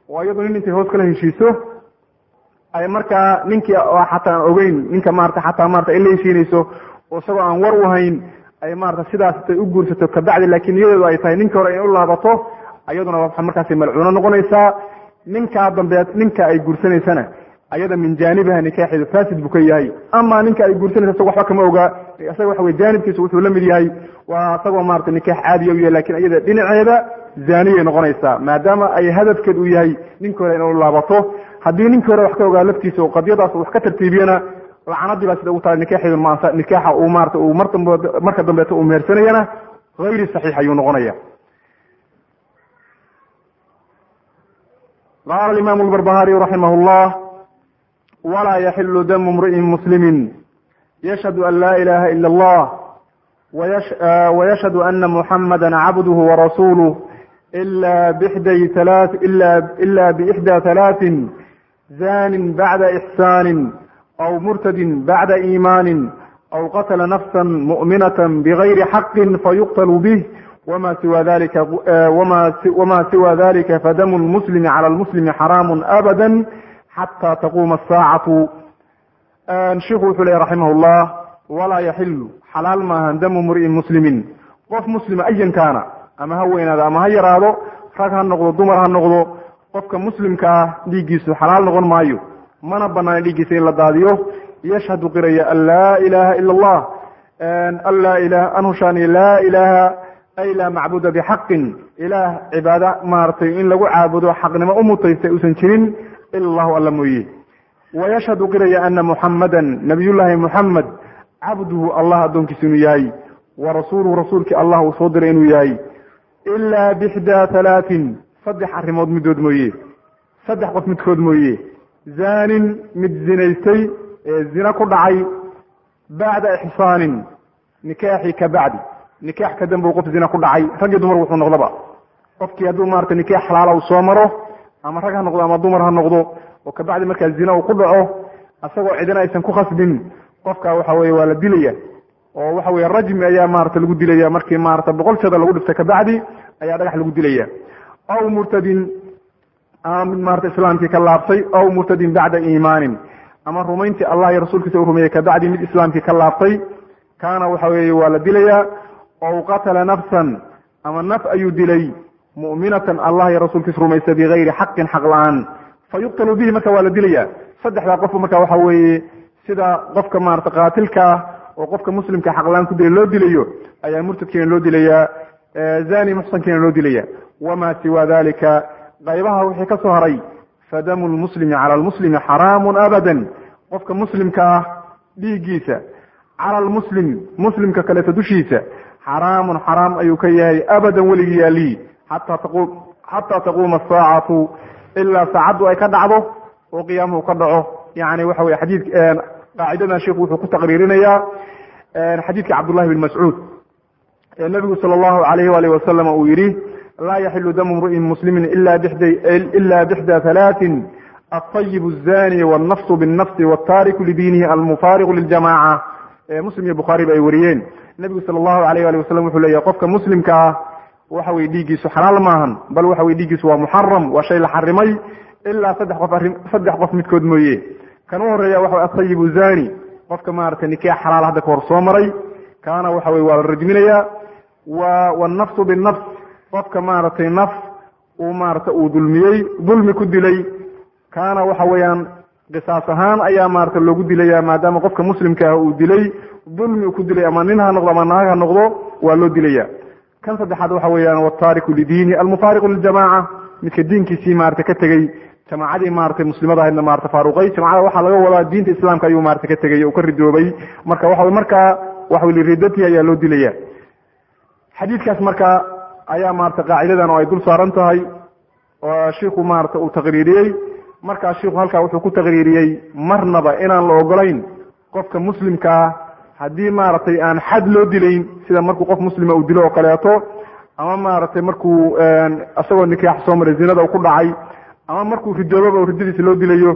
oo iyadu nin intay hoos kala heshiiso ay markaa ninkii oo xataa aan ogeyn ninka maarata xataa maarata ay la heshiinayso oo isagoo aan war u hayn ay maarata sidaas intay u guursato kabacdi laakiin niyadeedu ay tahay ninka hore inay u laabato ayaduna waa markaasi malcuuno noqonaysaa ninkaa dambeed ninka ay guursanaysana ayada min jaanibiha nikaaxeedu fasid buu ka yahay ama ninka ay guursanaysa isaga waxba kama ogaa isaga waxa wey jaanibkiisa wuxuu la mid yahay waa isagoo maarata nikaax caadiya u yahay lakin iyada dhinaceeda zaaniyay noqonaysaa maadaama ay hadafkeed uu yahay ninka hore inay u laabato haddii ninkii hore wax ka ogaa laftiisa oo qadiyadaas wax ka tartiibiyana lacanadii baa sida ugu tahay nikaaxeedu maansa nikaaxa uu maarata uu mar dambe marka dambeeto uu mehersanayana hayri saxiix ayuu noqonaya qala alimaam albarbahariy raximah llah walaa yaxilu damu imri'in muslimi yashhadu an laa ilaha ila allah wayashhadu ana muxamada cabduhu warasuluh ila bixday halaa ila biixdaa halaatin zanin bacda ixsaanin aw murtadin bacda iimaanin aw qatla nafsa mu'minata bigayri xaqin fayuqtl bih wma siwa dalika wma siwa dalika fadamu lmuslimi cala lmuslimi xaraamu abada xata taquma asaacatu shiku wuxuu lehy raximah llah walaa yaxilu xalaal maahan damu mri'in muslimin qof muslima ayan kaana ama ha weynaado ama ha yaraado rag ha noqdo dumar ha noqdo qofka muslimka ah dhiiggiisu xalaal noqon maayo mana banaan dhiiggiisa in la daadiyo yashhadu qiraya an laa ilaha ila allah anlaa ilah anhushaani laa ilaha ay laa macbuda bixaqin ilaah cibaado maaragtay in lagu caabudo xaqnimo u mutaystay uusan jirin ila allahu alla mooye wayashhadu qiraya ana muxamadan nabiyullaahi muxamed cabduhu allah addoonkiisa inuu yahay wa rasuuluhu rasuulkii allah uu soo diray inuu yahay ilaa bixdaa halaatin saddex arrimood midood mooye saddex qof midkood mooye zaanin mid zinaystay ee zina ku dhacay bacda ixsaanin nikaaxi ka bacdi nikaax ka dambe qof zina ku dhacay rag iyo dumar wuxuu noqdaba qofkii hadduu maarata nikaax xalaala uu soo maro ama rag ha noqdo ama dumar ha noqdo oo kabacdi markaa zina uu ku dhaco asagoo cidina aysan ku khasbin qofka waxa weye waa la dilaya oo waxa weye rajmi ayaa maarata lagu dilaya markii maarata boqol jada lagu dhifta kabacdi ayaa dhagax lagu dilaya aw murtadin ama mid maarata islaamkii ka laabtay aw murtadin bacda iimaanin ama rumayntii allah iyo rasuulkiisa u rumeeyey kabacdi mid islaamkii ka laabtay kaana waxa weeye waa la dilayaa ow qatala nafsan ama naf ayuu dilay mu'minatan allah iyo rasuulkiisa rumaysa bigayri xaqin xaq la-aan fa yuqtalu bihi marka waa la dilaya saddexdaa qofba marka waxa weeye sida qofka maarata qaatilka ah oo qofka muslimka xaqlaan ku dilay loo dilayo ayaa murtadkiina loo dilayaa zani muxsankiina loo dilaya wama siwa dalika qaybaha wixii ka soo haray fadamu lmuslimi cala lmuslimi xaraamun abadan qofka muslimka ah dhiiggiisa cala lmuslim muslimka kaleeto dushiisa xaraamun xaraam ayuu ka yahay abadan weligii yaalihi xataa taqu xataa taquuma asaacatu ilaa saacaddu ay ka dhacdo oo qiyaamuhu ka dhaco yani waxa weye xadiid qaacidadan sheikhu wuxuu ku taqriirinayaa xadiidka cabdullahi bin mascuud ee nabigu sala allahu alayhi waalihi wasalam uu yidhi laa yaxilu damu mri'in muslimin ila bixda ila bixda halaatin alطayib الzani wاlnafsu biالnafsi wاtaariku lidiinihi almufaariqu liljamaca muslim iyo bukhaari ba ay wariyeen nebigu sala allahu alayh ali wasalam wuxuu leeyahy qofka muslimka ah waxa weye dhiiggiisu xalaal maahan bal waxa weye dhiiggiisu waa muxaram waa shay la xarimay ilaa saddex qof arrin saddex qof midkood mooye kan u horeeya waxa wey atayibu zani qofka maaragtay nikaax xalaal hadda kahor soo maray kaana waxa weye waa la rajminayaa wa wannafsu binafs qofka maaragtay naf uu maarata uu dulmiyey dulmi ku dilay kaana waxa weeyaan qisaas ahaan ayaa maarata loogu dilaya maadaama qofka muslimka ah uu dilay dulmi uu ku dilay ama nin ha noqdo ama naag ha noqdo waa loo dilaya kan saddexaad waxa weeyaan wataariku lidiini almufaariqu liljamaca midka diinkiisii maarata ka tegey jamaacadii maratay muslimada ahaydna maarata faaruqay jamacada waxaa laga wadaa diinta islaamka ayuu maarata ka tegay uu ka ridoobay marka waxa markaa waxa liridati ayaa loo dilaya xadiidkaas marka ayaa maarata qaacidadan oo ay dul saaran tahay oo shiiku maarata uu taqriiriyey markaa shiiku halkaa wuxuu ku taqriiriyey marnaba inaan la ogolayn qofka muslimkaa haddii maaragtay aan xad loo dilayn sida markuu qof muslima uu dilo oo kaleeto ama maaragtay markuu isagoo nikaax soo maray zinada uu ku dhacay ama markuu ridoobaba u riddadiisa loo dilayo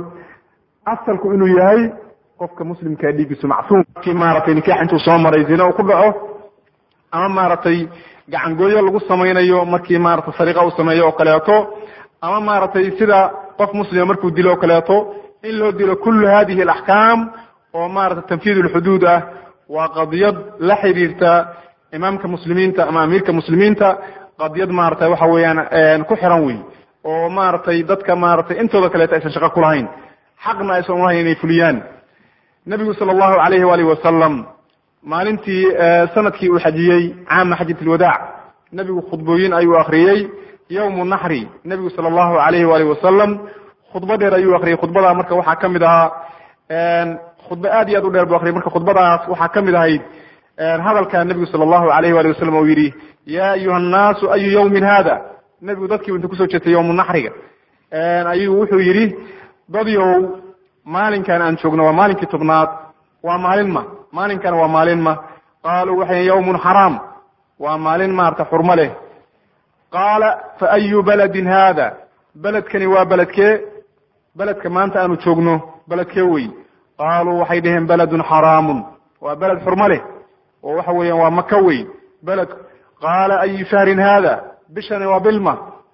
asalku inuu yahay qofka muslimkaa dhiigiisu macsuum kii maaragtay nikaax intuu soo maray zina uu ku dhaco ama maaragtay gacangooyo lagu samaynayo markii maarata sariqa uu sameeyo oo kaleeto ama maaragtay sida qof muslima markuu dilo o kaleeto in loo dilo kullu hadihi alaxkaam oo maaragtay tanfiid ulxuduud ah waa qadiyad la xiriirta imaamka muslimiinta ama amiirka muslimiinta qadiyad maaragtay waxa weeyaan ku xiran wey oo maaragtay dadka maaragtay intooda kaleeto aysan shaqo ku lahayn xaqna aysan ulahayn inay fuliyaan nebigu sala allahu alayhi waalihi wasalam maalintii sanadkii uu xajiyey caama xajat alwadaac nebigu khudbooyin ayuu akriyey yowmu naxri nebigu sala allahu alayhi waalihi wasalam khudbo dheer ayuu akriyey khudbadaa marka waxaa ka mid ahaa khudbo aad iyo aad u dheer bu akriyay marka khudbadaas waxaa ka mid ahayd hadalka nebigu sala allahu alayhi waalihi wasalam uu yidhi ya ayuha annaasu ayu yawmin hada nebigu dadkii inta kusoo jeestay yowmu naxriga ayuu wuxuu yidhi dadyow maalinkan aan joogno waa maalinkii tobnaad waa maalin ma maalinkana waa maalin ma qaaluu waxay yawmun xaraam waa maalin maarata xurmo leh qaala fa ayu baladin hada beledkani waa beledkee beledka maanta aanu joogno beledkee wey qaaluu waxay dhaheen beledun xaraamun waa beled xurmo leh oo waxa weeyaan waa maka wey beled qaala ayu shahrin hada bishani waa bilma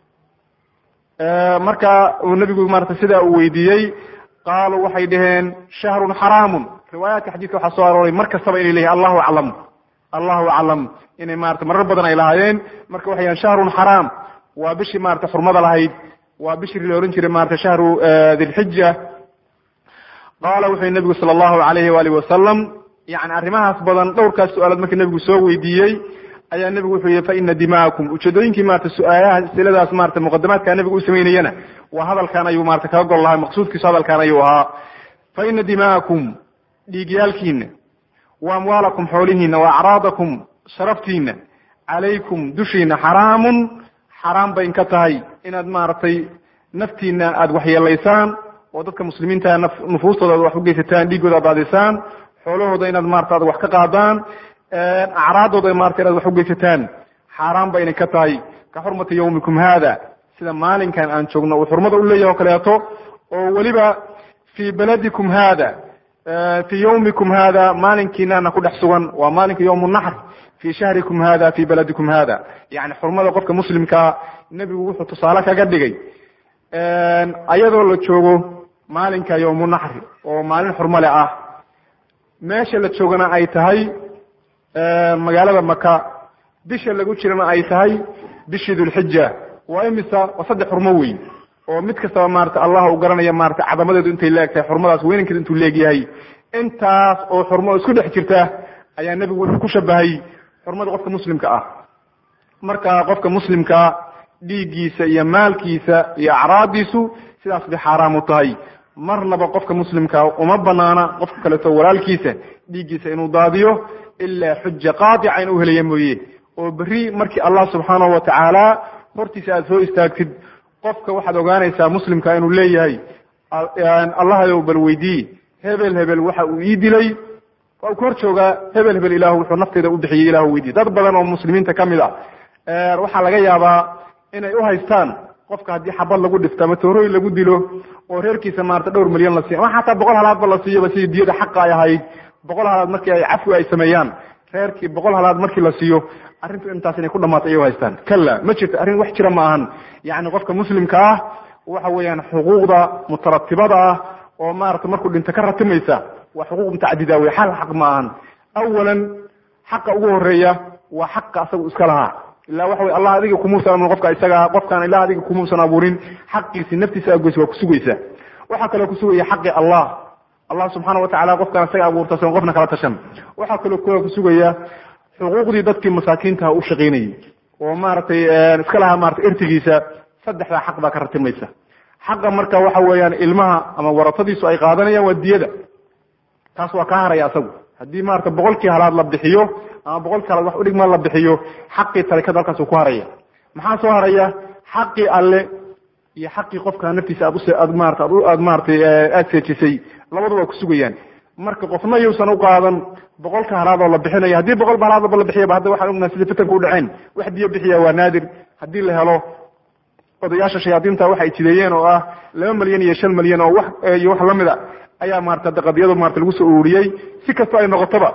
marka uu nebigu maarata sidaa uu weydiiyey qaaluu waxay dhaheen shahrun xaraamun riwaayaadka xadiidka waxaa soo arooray mar kastaba inay leeyihin allahu aclam allahu aclam inay maarata marar badan ay lahaayeen marka waxay yahan shahrun xaraam waa bishii maarata xurmada lahayd waa bishii la ohan jiray maarata shahru dilxija qaala wuxuu nebigu sala allahu alayhi waalihi wasalam yani arrimahaas badan dhowrkaas su-aalood markii nebigu soo weydiiyey ayaa nebigu wuxuu yihi fa ina dima'akum ujeedooyinkii maarata su-aalaha siladaas marata muqadamaadka nebigu u samaynayana waa hadalkan ayuu marata kaga gol lahay maqsuudkiisu hadalkan ayuu ahaa fa ina dima'akum dhiigyaalkiina wa amwaalakum xoolihiina wa acraadakum sharaftiina calaykum dushiina xaraamun xaraam bay inka tahay inaad maaragtay naftiina aada waxyeelaysaan oo dadka muslimiinta nufuustooda aad wax ugeysataan dhiigooda ad daadisaan xoolahooda inaad maarata ad wax ka qaadaan acraadooda marata inaad wax ugeysataan xaaraan ba inay ka tahay ka xurmati yawmikum hada sida maalinkan aan joogno uu xurmada u leeyahay o kaleeto oo weliba fii beladikum hada fii yawmikum hada maalinkiinana ku dhex sugan waa maalinka yawm naxr fii shahrikum hada fii beladikum hada yani xurmada qofka muslimkaa nebigu wuxuu tusaale kaga dhigay ayadoo la joogo maalinka yawmu naxri oo maalin xurmale ah meesha la joogana ay tahay magaalada maka bisha lagu jirana ay tahay bishii dulxija waa imisa waa saddex xurmo weyn oo mid kastaba maarata allah u garanaya maarata cadamadeedu intay leeg tahay xurmadaas weynankeedu intuu leegyahay intaas oo xurmo isku dhex jirta ayaa nebigu wuxuu ku shabahay xurmada qofka muslimka ah marka qofka muslimka dhiiggiisa iyo maalkiisa iyo acraadiisu sidaas bay xaaraam u tahay marnaba qofka muslimka uma banaana qofka kaleeto walaalkiisa dhiiggiisa inuu daadiyo ilaa xuja qaadica in u helaya mooye oo berri markii allah subxaanahu watacaala hortiisa aada soo istaagtid qofka waxaad ogaanaysaa muslimka inuu leeyahay allahayow bal weydii hebel hebel waxa uu ii dilay waa uu ka hor joogaa hebel hebel ilahu wuxuu nafteyda u bixiyey ilahu weydiye dad badan oo muslimiinta ka mid a waxaa laga yaabaa inay u haystaan qofka haddii xabad lagu dhifto ama toorooyin lagu dilo oo reerkiisa maarata dhowr milyan la siiyo ama xataa boqol halaadba la siiyoba sidii diyada xaqa ay ahayd boqol halaad markii ay cafwi ay sameeyaan reerkii boqol halaad markii la siiyo arrintu intaas inay ku dhamaato ayay u haystaan kala ma jirto arrin wax jira ma ahan yacni qofka muslimka ah waxa weeyaan xuquuqda mutaratibada ah oo maarata markuu dhinto ka ratimaysa waa xuquuq mutacadida wey xal xaq ma ahan awalan xaqa ugu horeeya waa xaqa asagu iska lahaa ila waxa wey allah adiga kumuusan abuurin qofka isaga qofkaan ilah adiga kumuusan abuurin xaqiisi naftiisa agoys waa kusugaysa waxaa kaloo kusugaya xaqi allah allah subxaana watacala qofkaan isaga abuurta san qofna kala tashan waxaa kaloo k kusugaya xuquuqdii dadkii masaakiintaha u shaqaynayay oo maaragtay iska lahaa maratay ertigiisa saddexdaa xaq baa ka ratimaysa xaqa marka waxa weeyaan ilmaha ama waratadiisu ay qaadanayaan waa diyada taas waa kaa haraya asagu haddii maarata boqolkii halaad la bixiyo ama boqolkii halaad wax udhigma la bixiyo xaqii tarikada halkaasuu ku haraya maxaa soo haraya xaqii alle iyo xaqii qofka naftiisa aad uaad maarata aad maaratay aada seejisay labadu waa kusugayaan marka qofna yuusan u qaadan boqolka halaadoo la bixinayo haddii boqolba halaadba la bixiyaba hadda waxaan ognahay sida fitanka u dhaceen wax diyo bixiya waa naadir haddii la helo odayaasha shayaadiinta waxay jideeyeen oo ah laba milyan iyo shan milyan oo wax iyo wax lamid a ayaa maarata qadiyadu marata lagu soo ururiyey si kastoo ay noqotoba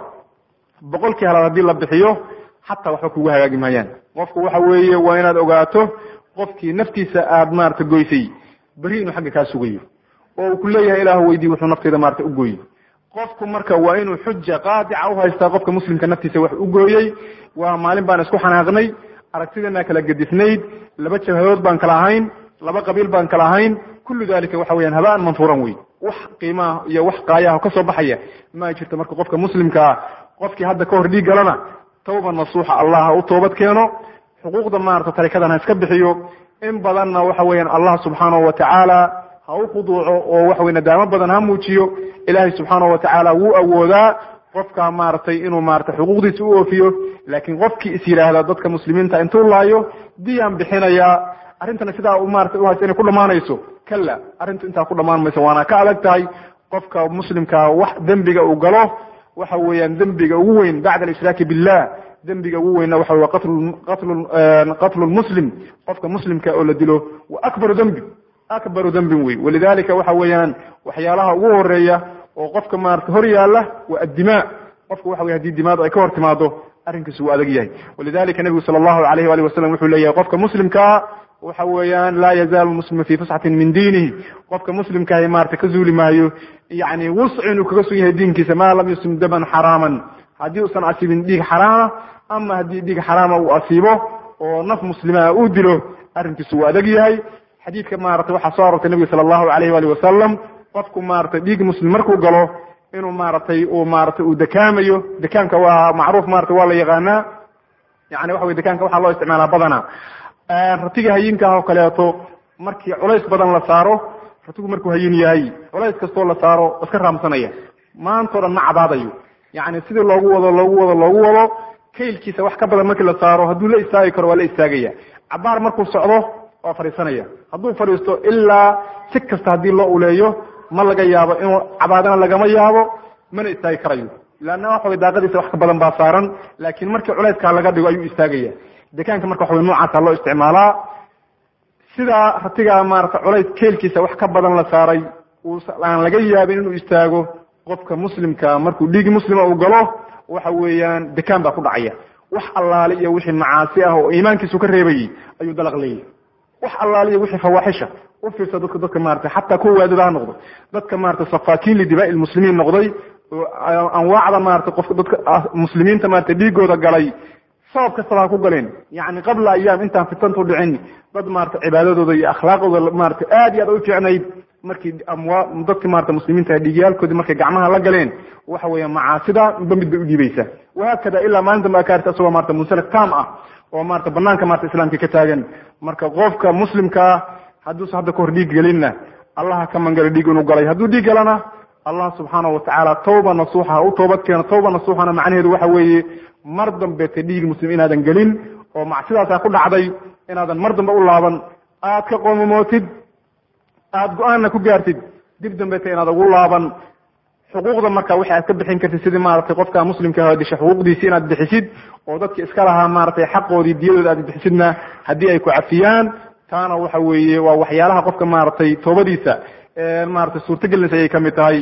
boqolkii halaad haddii la bixiyo xataa waxba kugu hagaagi maayaan qofku waxa weeye waa inaad ogaato qofkii naftiisa aad maarata goysay beri inuu xagga kaa sugayo oo uu ku leeyahay ilahu weydii wuxuu nafteyda maarata u gooyey qofku marka waa inuu xuja qaadica uhaystaa qofka muslimka naftiisa wax u gooyey waa maalin baan isku xanaaqnay aragtidana kala gedisnayd laba jabhadood baan kala ahayn laba qabiil baan kala ahayn kullu dalika waxa weyaan habaan manfuuran wey wax qiimaha iyo wax qaayaha kasoo baxaya ma jirto marka qofka muslimkaa qofkii hadda ka hor dhiig galana tawba nasuuxa allah ha u toobad keeno xuquuqda maarata tarikadan ha iska bixiyo in badanna waxa weeyaan allah subxaanahu watacaala ha u khuduuco oo waxa wey nadaamo badan ha muujiyo ilaahay subxaanahu watacaala wuu awoodaa qofka maaragtay inuu maarata xuquuqdiisa u oofiyo laakiin qofkii is yidhaahda dadka muslimiinta intuu laayo diyaan bixinayaa arrintana sidaa maarata uhaysa inay ku dhamaanayso kala arrintu intaa ku dhamaan mayso waana ka adag tahay qofka muslimkaa wax dembiga uu galo waxa weeyaan dembiga ugu weyn bacda alishraaki billah dembiga ugu weynna waxa wey qatlu qatlu qatlu lmuslim qofka muslimka oo la dilo wa akbaru dembi akbaru dembin wey walidalika waxa weeyaan waxyaalaha ugu horeeya oo qofka maarata hor yaala waa addimaa qofka waxa wey hadii dimaadu ay ka hor timaado arrinkiisu wuu adag yahay walidalika nebigu sala allahu alayh wali wasalam wuxuu leeyahay qofka muslimkaa waxa weeyaan laa yazaalu muslimu fi fusxatin min diinihi qofka muslimkaahi maarata ka zuuli maayo yani wusci inuu kaga sugan yahay diinkiisa maa lam yuslim daman xaraaman haddii uusan asiibin dhiig xaraama ama haddii dhiig xaraama uu asiibo oo naf muslimaa uu dilo arrinkiisu wuu adag yahay xadiidka maarata waxaa soo arortay nebiga sala allahu alayh wali wasalam qofku maarata dhiig muslim markuu galo inuu maaratay uu maarata uu dekaamayo dekaanka waa macruuf marata waa la yaqaanaa yani waxa wey dekaanka waxaa loo isticmaalaa badana ratiga hayinkaah oo kaleeto markii culays badan la saaro ratigu markuu hayin yahay culays kastoo la saaro iska raamsanaya maantao dhan ma cabaadayo yani sidii loogu wado loogu wado loogu wado kaylkiisa wax ka badan markii la saaro hadduu la istaagi karo waa la istaagaya cabaar markuu socdo waa fadhiisanaya hadduu fadhiisto ilaa si kasta haddii loo uleeyo ma laga yaabo inuu cabaadana lagama yaabo mana istaagi karayo leanna waxa way daaqadiisa wax ka badan baa saaran laakiin markii culayskaa laga dhigo ayuu istaagaya dekaanka marka waxa wey noocaasa loo isticmaalaa sidaa ratigaa maarata culays keelkiisa wax ka badan la saaray aan laga yaabin inuu istaago qofka muslimka markuu dhiigi muslima uu galo waxa weeyaan dekaan baa ku dhacaya wax allaale iyo wixii macaasi ah oo iimaankiisu ka reebayay ayuu dalaq leeyahy wax allaale iyo wixii fawaaxisha u fiirsa dadka dadka maarata xataa kuwa waadada ha noqdo dadka maarata safaakiin lidibaa'i lmuslimiin noqday oo anwaacda maarata qofka dadka muslimiinta maarata dhiigooda galay sabab kastaba ha ku galeen yani qabla ayaam intaan fitantu dhicin dad maarata cibaadadooda iyo akhlaaqdooda maarata aad iyo aad u fiicnayd markii amwa dadki maarata muslimiinta dhiigyaalkoodii markay gacmaha la galeen waxa weeya macaasida ba mid bay udhiibaysaa wahaakada ilaa maalin dambe akaarta isagoo maarata munsalak tam ah oo maarata banaanka maarata islaamka ka taagan marka qofka muslimkaa hadduusa hadda kahor dhiig gelinna allaha ka mangalo dhiig inuu galay hadduu dhiig galana allah subxaanahu watacaala tawba nasuuxa ha u toobad keeno tawba nasuuxana macnaheedu waxa weeye mar dambeeta dhiig muslim inaadan gelin oo macsidaasaa ku dhacday inaadan mar dambe u laaban aad ka qoomamootid aada go-aanna ku gaartid dib dambeeta inaad ugu laaban xuquuqda marka wixi aad ka bixin kartid sidii maaragtay qofka muslimka disha xuquuqdiisi inaad bixisid oo dadki iska lahaa maaragtay xaqoodii diyadooda aad bixisidna haddii ay ku cafiyaan taana waxa weeye waa waxyaalaha qofka maaragtay toobadiisa maratay suurtagelinaysa ayay kamid tahay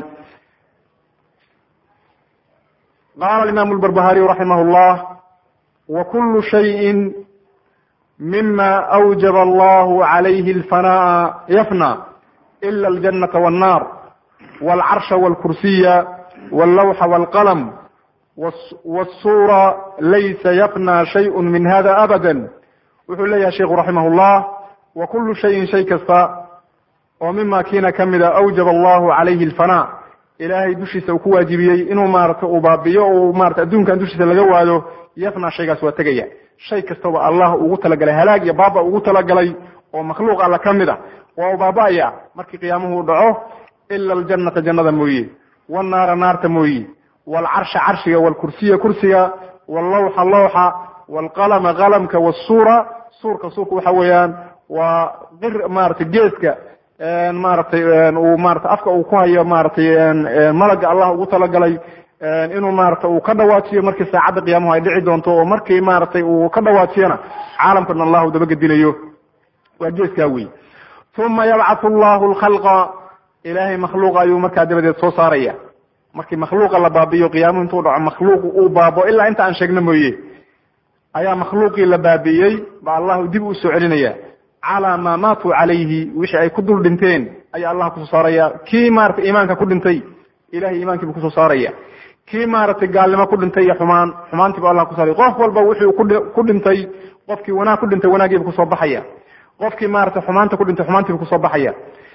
qala imam اlbarbahariy raximah اllah wkulu shayءi mima awjaba allahu عalayhi اlfanaa yafna ila اljanaةa wالnar wاlcarsha wاlkursiya wاllawxa wاlqalm wالsura laysa yafna shayء min hada abada wuxuu leeyahay sheiku raximah اllah wakulu shayin shay kasta oo mima kiina kamida awjaba allahu calayhi اlfanaa ilaahay dushiisa uu ku waajibiyey inuu maarata uu baabiyo o marata adduunkan dushiisa laga waayo yafna shaygaas waa tegaya shay kastaba allah ugu talagalay halaag iyo baaba ugu talagalay oo makhluuq alla ka mid a waa u baaba'aya markii qiyaamuhu dhaco ila aljanata jannada mooye wanaara naarta mooye waalcarsha carshiga waalkursiya kursiga wallawxa lawxa waalqalama qalamka wasuura suurka suurka waxa weeyaan waa qir maarata geeska maaragtay uu maarata afka uu ku hayo maaragtay malaga allah ugu talagalay inuu maarata uu ka dhawaajiyo markii saacadda qiyaamuhu ay dhici doonto oo markii maaragtay uu ka dhawaajiyana caalamkan allahu dabagedinayo waa geeskaa wey uma yabcathu allahu lkhalqa ilaahay makhluuqa ayuu markaa dabadeed soo saaraya markii makhluuqa la baabiyo qiyaamuhu intuu dhaco makhluuqu uu baabo ilaa inta aan sheegno mooye ayaa makhluuqii la baabi'iyey ba allahu dib u soo celinaya calaa maa maatuu calayhi wixii ay ku dul dhinteen ayaa allah kusoo saaraya kii maratay iimaanka ku dhintay ilahay iimaankiibu kusoo saaraya kii maaragtay gaalnimo ku dhintay iyo xumaan xumaantiibu allah kusaaray qof walba wuxuu ku dhintay qofkii wanaag ku dhintay wanaagiibu kusoo baxaya qofkii maratay xumaanta ku dhintay xumaantiibu kusoo baxaya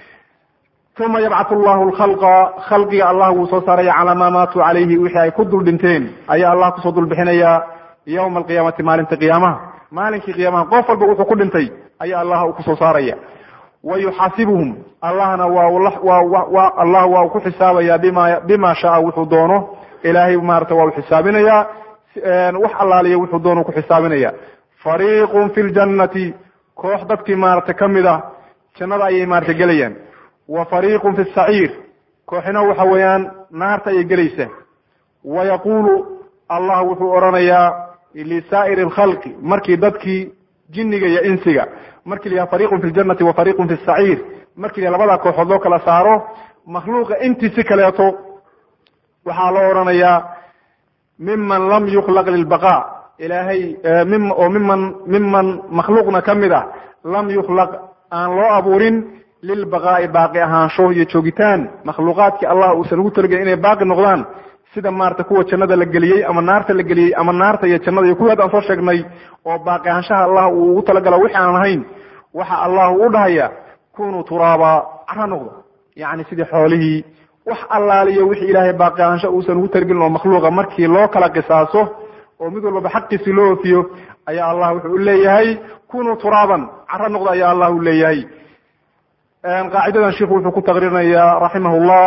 uma yabcatu llahu lkhalqa khalqiga allah wuu soo saaraya calaa maa maatuu calayhi wixii ay ku dul dhinteen ayaa allah kusoo dul bixinaya yowma alqiyaamati maalinta qiyaamaha maalinkii qiyaamaha qof walba wuxuu ku dhintay ayaa allah uu kusoo saaraya wa yuxaasibuhum allahna waa allah waa ku xisaabaya bima bima shaa wuxuu doono ilaahay maarata waa u xisaabinaya wax allaaliya wuxuu doono ku xisaabinaya fariiqun fi ljannati koox dadkii maarata kamid a jannada ayay maarata gelayaan wa fariiqun fi saciir kooxina waxa weeyaan naarta ayay gelaysa wa yaquulu allah wuxuu odhanayaa lisaa'iri alkhalqi markii dadkii jinniga iyo insiga markii la yaha fariiqun fi ljannati wa fariiqun fi saciir markii la labada kooxood loo kala saaro makhluuqa intiisi kaleeto waxaa loo odhanayaa miman lam yukhlaq lilbaqa ilaahay mim oo miman miman makhluuqna ka mid ah lam yukhlaq aan loo abuurin lilbaqaa'i baaqi ahaansho iyo joogitaan makhluuqaadkii allah uusan ugu talagelin inay baaqi noqdaan sida maarata kuwa jannada la geliyey ama naarta la geliyey ama naarta iyo jannada iyo kuwii haddaan soo sheegnay oo baaqi ahaanshaha allah uu ugu talagalo wixi aan ahayn waxa allahu u dhahaya kunuu turaaba cara noqdo yacni sidii xoolihii wax allaaliyo wixii ilaahay baaqi ahaansho uusan ugu talagelin oo makhluuqa markii loo kala qisaaso oo mid walbaba xaqiisii loo oofiyo ayaa allah wuxuu u leeyahay kunuu turaaban cara noqdo ayaa allah u leeyahay qaacidadan sheikhu wuxuu ku taqriirinayaa raximahullah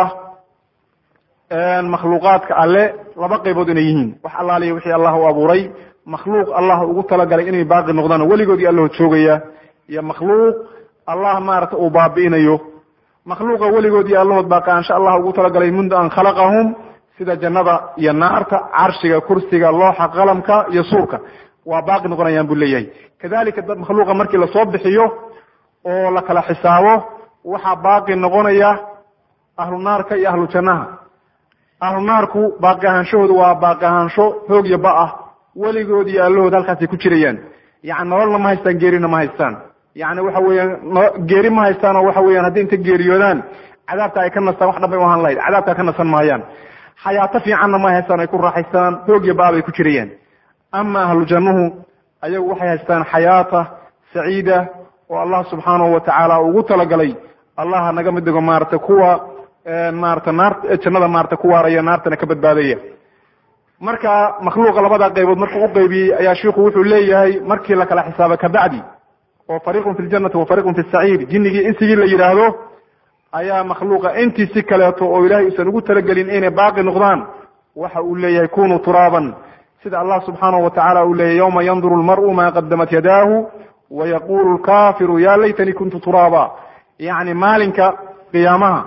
makhluuqaadka alle laba qaybood inay yihiin wax allaaliya wixii allah u abuuray makhluuq allah ugu talagalay inay baaqi noqdaan weligoodii allaho joogaya iyo makhluuq allah maarata uu baabi'inayo makhluuqa weligoodii allahood baaqi ansha allah ugu talagalay mundu an khalaqahum sida jannada iyo naarta carshiga kursiga looxa qalamka iyo suurka waa baaqi noqonayaan buu leeyahay kadalika dad makhluuqa markii lasoo bixiyo oo la kala xisaabo waxaa baaqi noqonaya ahlu naarka iyo ahlu jannaha ahlu naarku baaqi ahaanshahooda waa baaqi ahaansho hoog iyo ba ah weligood iyo allahood halkaasay ku jirayaan yani nololna ma haystaan geerina ma haystaan yani waxa weeyaan geeri ma haystaan oo waxa weeyaan haddii inta geeriyoodaan cadaabta ay ka nastaan wax dhanbay u ahaan lahayd cadaabta ka nasan maayaan xayaato fiicanna ma haystaan ay ku raaxaystaan hoog iyo ba bay ku jirayaan ama ahlu jannuhu ayagu waxay haystaan xayaata saciida oo allah subxaanahu watacaala ugu talagalay allah naga mid dhigo maarata kuwa maarata naar jannada maarata ku waaraya naartana ka badbaadaya marka makhluuqa labada qaybood markuu u qaybiyey ayaa shiiku wuxuu leeyahay markii la kala xisaaba kabacdi oo fariiqun fi ljannati wa fariiqun fi saciir jinnigii insigii la yidhaahdo ayaa makhluuqa intii si kaleeto oo ilahay uusan ugu talagelin inay baaqi noqdaan waxa uu leeyahay kunuu turaaban sida allah subxaanahu watacaala uu leeyahy yawma yanduru lmar'u ma qadamat yadaahu wayaqulu lkafiru ya laytanii kuntu turaaba yacni maalinka qiyaamaha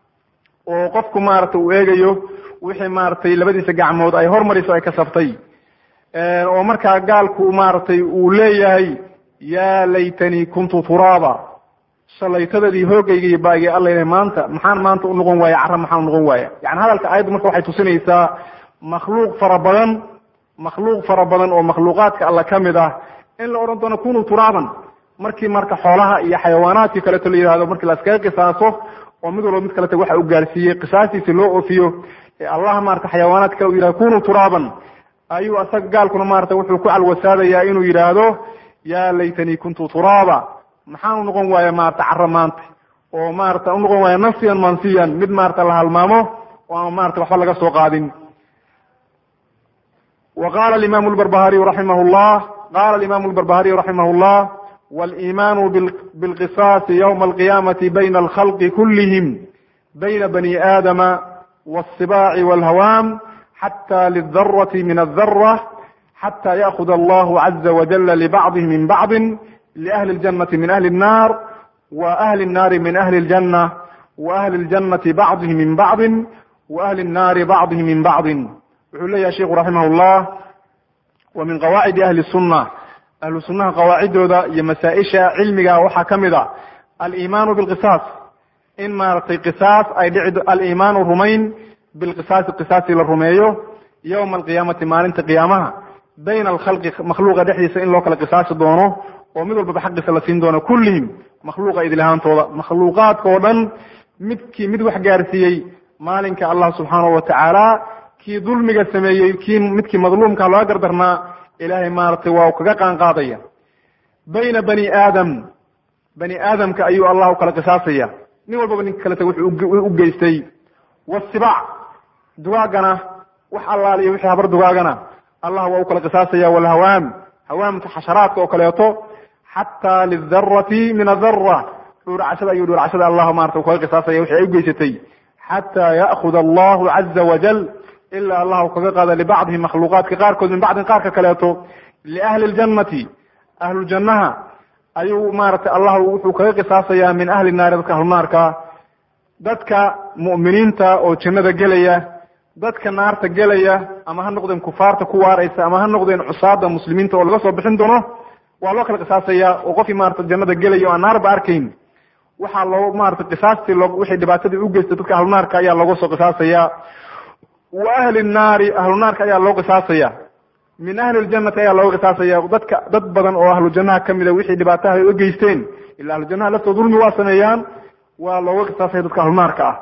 oo qofku maarata uu eegayo wixii maaragtay labadiisa gacmood ay hormariso ay kasabtay oo markaa gaalku maaragtay uu leeyahay ya laytanii kuntu turaaba shalaytadadii hoogayga iyo baagii alla maanta maxaan maanta unoqon waaya cara maxaan unoqon waaya yani hadalka aayadda marka waxay tusinaysaa makhluuq fara badan makhluuq fara badan oo makhluuqaadka alla ka mid ah in la odhan doono kunuu turaaban markii marka xoolaha iyo xayawaanaadkii kaleeto la yihahdo markii laskaga qisaaso oo mid walba mid kaleta waxa uu gaarsiiyey qisaastiisi loo oofiyo ee allah maarata xayawaanaadka uu yidhahdo kunuu turaaban ayuu asaga gaalkuna maarata wuxuu ku calwasaadayaa inuu yidhaahdo ya laytanii kuntu turaaba maxaan unoqon waaya maarata cara maanta oo maarata unoqon waaya nafsiyan mansiyan mid maarata la halmaamo oo aan maarata waxba laga soo qaadin wa qala alimamu lbarbahariyu raximah llah qala alimamu lbarbahariyu raximah llah waliimanu bilqisaasi ywma alqiyamati bayna alkhalqi kulihim bayna bani aadama wاlsibaaci wاlhawaam xata lidarati min aldara xata yaakhud allahu caza wajala libacdihi min bacdi liahli اljanati min ahli الnar wa ahli الnari min ahli اljanة wa ahli اljanati bacdihi min bacdi wa ahli الnari bacdihi min bacdi wuxuu leeyahay sheiku raximah llah wa min qawaacidi ahli الsuna ahlu sunaha qawaacidooda iyo masaa-isha cilmiga waxaa ka mid a alimaanu bilqisaas in maaragtay qisaas ay dhici alimaanu rumayn bilqisaasi qisaasi la rumeeyo yowma alqiyaamati maalinta qiyaamaha bayna alkhalqi makhluuqa dhexdiisa in loo kala qisaasi doono oo mid walbaba xaqiisa la siin doono kullihim makhluuqa idlahaantooda makhluuqaadka oo dhan midkii mid wax gaarsiiyey maalinka allah subxaanahu watacaala kii dulmiga sameeyey kii midkii madluumka looga gardarnaa ilaahay maaragtay waa kaga qaanqaadaya bayna bani aadam bani aadamka ayuu allah u kala qisaasaya nin walbaba ninka kaleta wuxuu u geystay wasibac dugaagana wax allaaliyo wixii habar dugaagana allah waa u kala qisaasaya walhawaam hawaamka xasharaadka oo kaleeto xataa lidarati min adara dhuuracashada ayuu dhuuracashada allah marata kaga qisaasaya wixii ay u geysatay xataa ya'khud allahu caza wajal ilaa allah u kaga qaada libacdihi makhluuqaadka qaarkood min bacdin qaarka kaleeto liahli ljannati ahlujannaha ayuu maaragtay allah wuxuu kaga qisaasayaa min ahli naari dadka ahlunaarka dadka mu'miniinta oo jannada gelaya dadka naarta gelaya ama ha noqdeen kufaarta ku waaraysa ama ha noqdeen cusaada muslimiinta oo laga soo bixin doono waa loo kala qisaasaya oo qofkii maarata jannada gelaya o aan naarba arkayn waxaa loo maarata qisaastii loo wixii dhibaatadii u geystay dadka ahlunaarka ayaa looga soo qisaasaya wa ahli nnaari ahlunaarka ayaa loo qisaasaya min ahli ljannati ayaa looga qisaasaya dadka dad badan oo ahlu jannaha kamida wixii dhibaataha ay u geysteen ila ahlu jannaha laftooda dulmi waa sameeyaan waa looga qisaasaya dadka ahlunaarka ah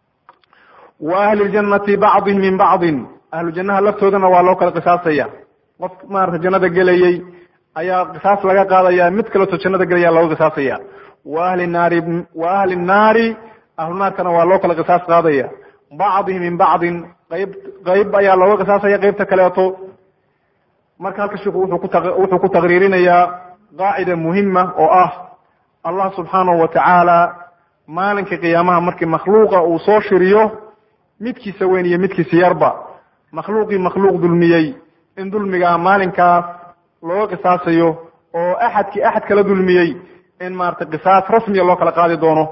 wa ahli ljannati bacdin min bacdin ahlu jannaha laftoodana waa loo kala qisaasaya qof maarata jannada gelayey ayaa qisaas laga qaadaya mid kaleeto jannada gelaya looga qisaasaya wa ahli naari wa ahli nnaari ahlunaarkana waa loo kala qisaas qaadaya bacdihi min bacdin qayb qayb ayaa looga qisaasaya qeybta kaleeto marka halka sheikhu wuxuu ku wuxuu ku taqriirinayaa qaacida muhima oo ah allah subxaanahu watacaala maalinka qiyaamaha markii makhluuqa uu soo shiriyo midkiisa weyn iyo midkiisa yarba makhluuqii makhluuq dulmiyey in dulmigaa maalinkaas looga qisaasayo oo axadkii axad kala dulmiyey in maarata qisaas rasmiya loo kala qaadi doono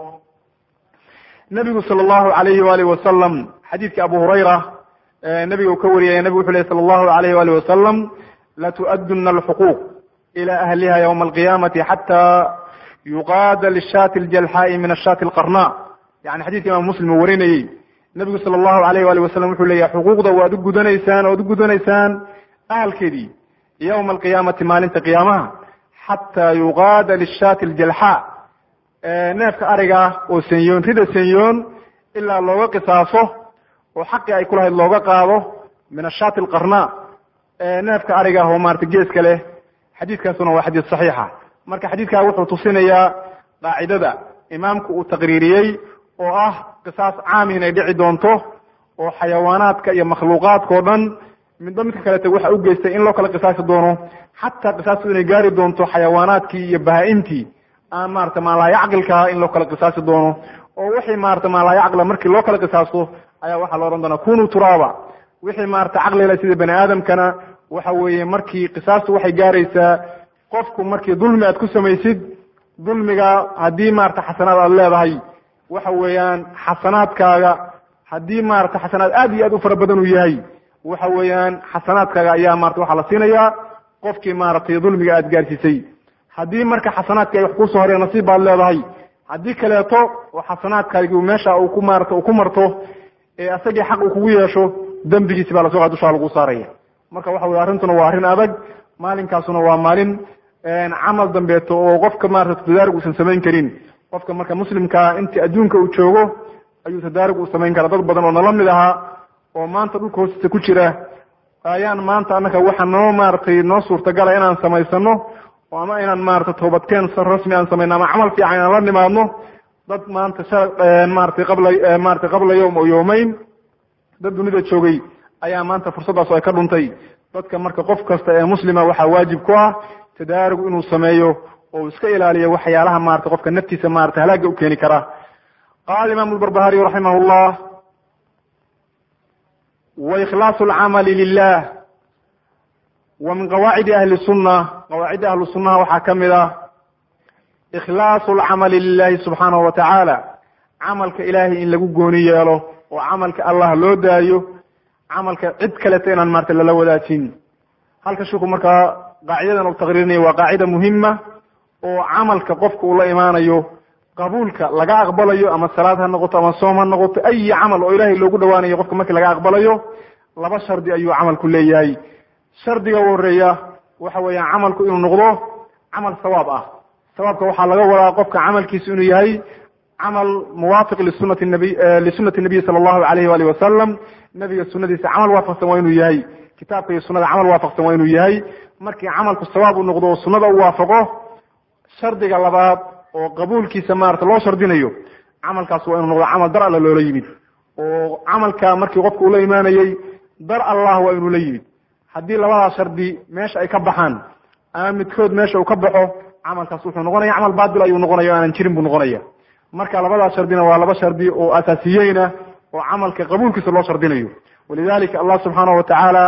nebigu sala allahu alayhi waalihi wasalam xadiidkii abu hurayra nebiga uu ka wariyaya nebigu wuxu ley sala allahu alayhi waalihi wasalam latu'aduna alxuquuq ila ahliha ywma alqiyamati xata yuqaada lishaati aljalxaa'i min ashaati alqarna yani xadidka imam muslim uu warinayey nebigu sala allahu alayh waali wasalam wuxuu leeyahay xuquuqda waad u gudanaysaan oad u gudanaysaan ahalkeedii yowma alqiyaamati maalinta qiyaamaha xataa yuqaada lishaati aljalxaa neefka ariga oo senyoon rida senyoon ilaa looga qisaaso oo xaqii ay kulahayd looga qaado min ashaati alqarna neefka ariga oo maarata geeska leh xadiidkaasuna waa xadiid saxiixa marka xadiidkaa wuxuu tusinayaa qaacidada imaamku uu taqriiriyey oo ah qisaas caam inay dhici doonto oo xayawaanaadka iyo makhluuqaadka o dhan midba midka kaleta waxa u geystay in loo kala qisaasi doono xataa qisaastu inay gaari doonto xayawaanaadkii iyo bahaa-imtii aan maarata maalaayacqilkaha in loo kala qisaasi doono oo wixii maarata maalaayacqila markii loo kala qisaasto ayaa waxaa la odhan doonaa kunuu turaaba wixii maarata caqlila sida bani aadamkana waxa weeye markii qisaastu waxay gaaraysaa qofku markii dulmi aad ku samaysid dulmiga haddii maarata xasanaad aad leedahay waxa weeyaan xasanaadkaaga haddii maarata xasanaad aad iyo aad u fara badan uu yahay waxa weeyaan xasanaadkaaga ayaa marata waxaa la siinayaa qofkii maaragtay dulmiga aad gaarsiisay haddii marka xasanaadki ay wax kusoo horeen nasiib baad leedahay haddii kaleeto oo xasanaadkaagi meesha uu ku maarata uu ku marto ee asagii xaq uu kugu yeesho dembigiisi baa lasoo qa dushaa lagu saaraya marka waxa weye arrintuna waa arrin adag maalinkaasuna waa maalin camal dambeeto oo qofka maarata tadaarig uusan samayn karin qofka marka muslimkaa intii adduunka uu joogo ayuu tadaarig uu samayn karaa dad badan oo nala mid ahaa oo maanta dhulka hoostiisa ku jira ayaan maanta annaka waxa noo maaragtay noo suurtagala inaan samaysano oo ama inaan maarata toobadkeen rasmi aan samayno ama camal fiican inaan la nimaadno dad maanta sha maratay qabla maratay qabla yowm oo yowmeyn dad dunida joogay ayaa maanta fursaddaas ay ka dhuntay dadka marka qof kasta ee muslima waxaa waajib ku ah tadaarug inuu sameeyo oo uu iska ilaaliyo waxyaalaha marata qofka naftiisa marata halaaga u keeni kara qaala imam lbarbahariy raximah llah waikhlaasu alcamali lilah wa min qawaacidi ahli sunna qawaacidda ahlu sunnaha waxaa ka mid ah ikhlaasu alcamali lilahi subxaanahu wa tacaala camalka ilaahay in lagu gooni yeelo oo camalka allah loo daayo camalka cid kaleta inaan marata lala wadaajin halka shiku markaa qaacidadan u taqriirinaya waa qaacida muhima oo camalka qofka uu la imaanayo qabuulka laga aqbalayo ama salaad ha noqoto ama soom ha noqoto ayi camal oo ilaahay loogu dhawaanayo qofka markii laga aqbalayo laba shardi ayuu camalku leeyahay shardiga u horeeya waxa weeyaan camalku inuu noqdo camal sawaab ah sawaabka waxaa laga wadaa qofka camalkiisu inuu yahay camal muwaafiq lisunati nabiy lisunati nabiy sala allahu alayh waalih wasalam nabiga sunadiisa camal waafaqsan waa inuu yahay kitaabka iyo sunada camal waafaqsan waa inuu yahay markii camalku sawaab uu noqdo oo sunada u waafaqo shardiga labaad oo qabuulkiisa maarata loo shardinayo camalkaas waa inuu noqdo camal dar alla loola yimid oo camalka markii qofku ula imaanayey dar allah waa inuu la yimid haddii labadaa shardi meesha ay ka baxaan ama midkood meesha uu ka baxo camalkaas wuxuu noqonaya camal baatil ayuu noqonaya o aanan jirin buu noqonaya marka labadaa shardina waa laba shardi oo asaasiyeyna oo camalka qabuulkiisa loo shardinayo walidalika allah subxaanahu watacaala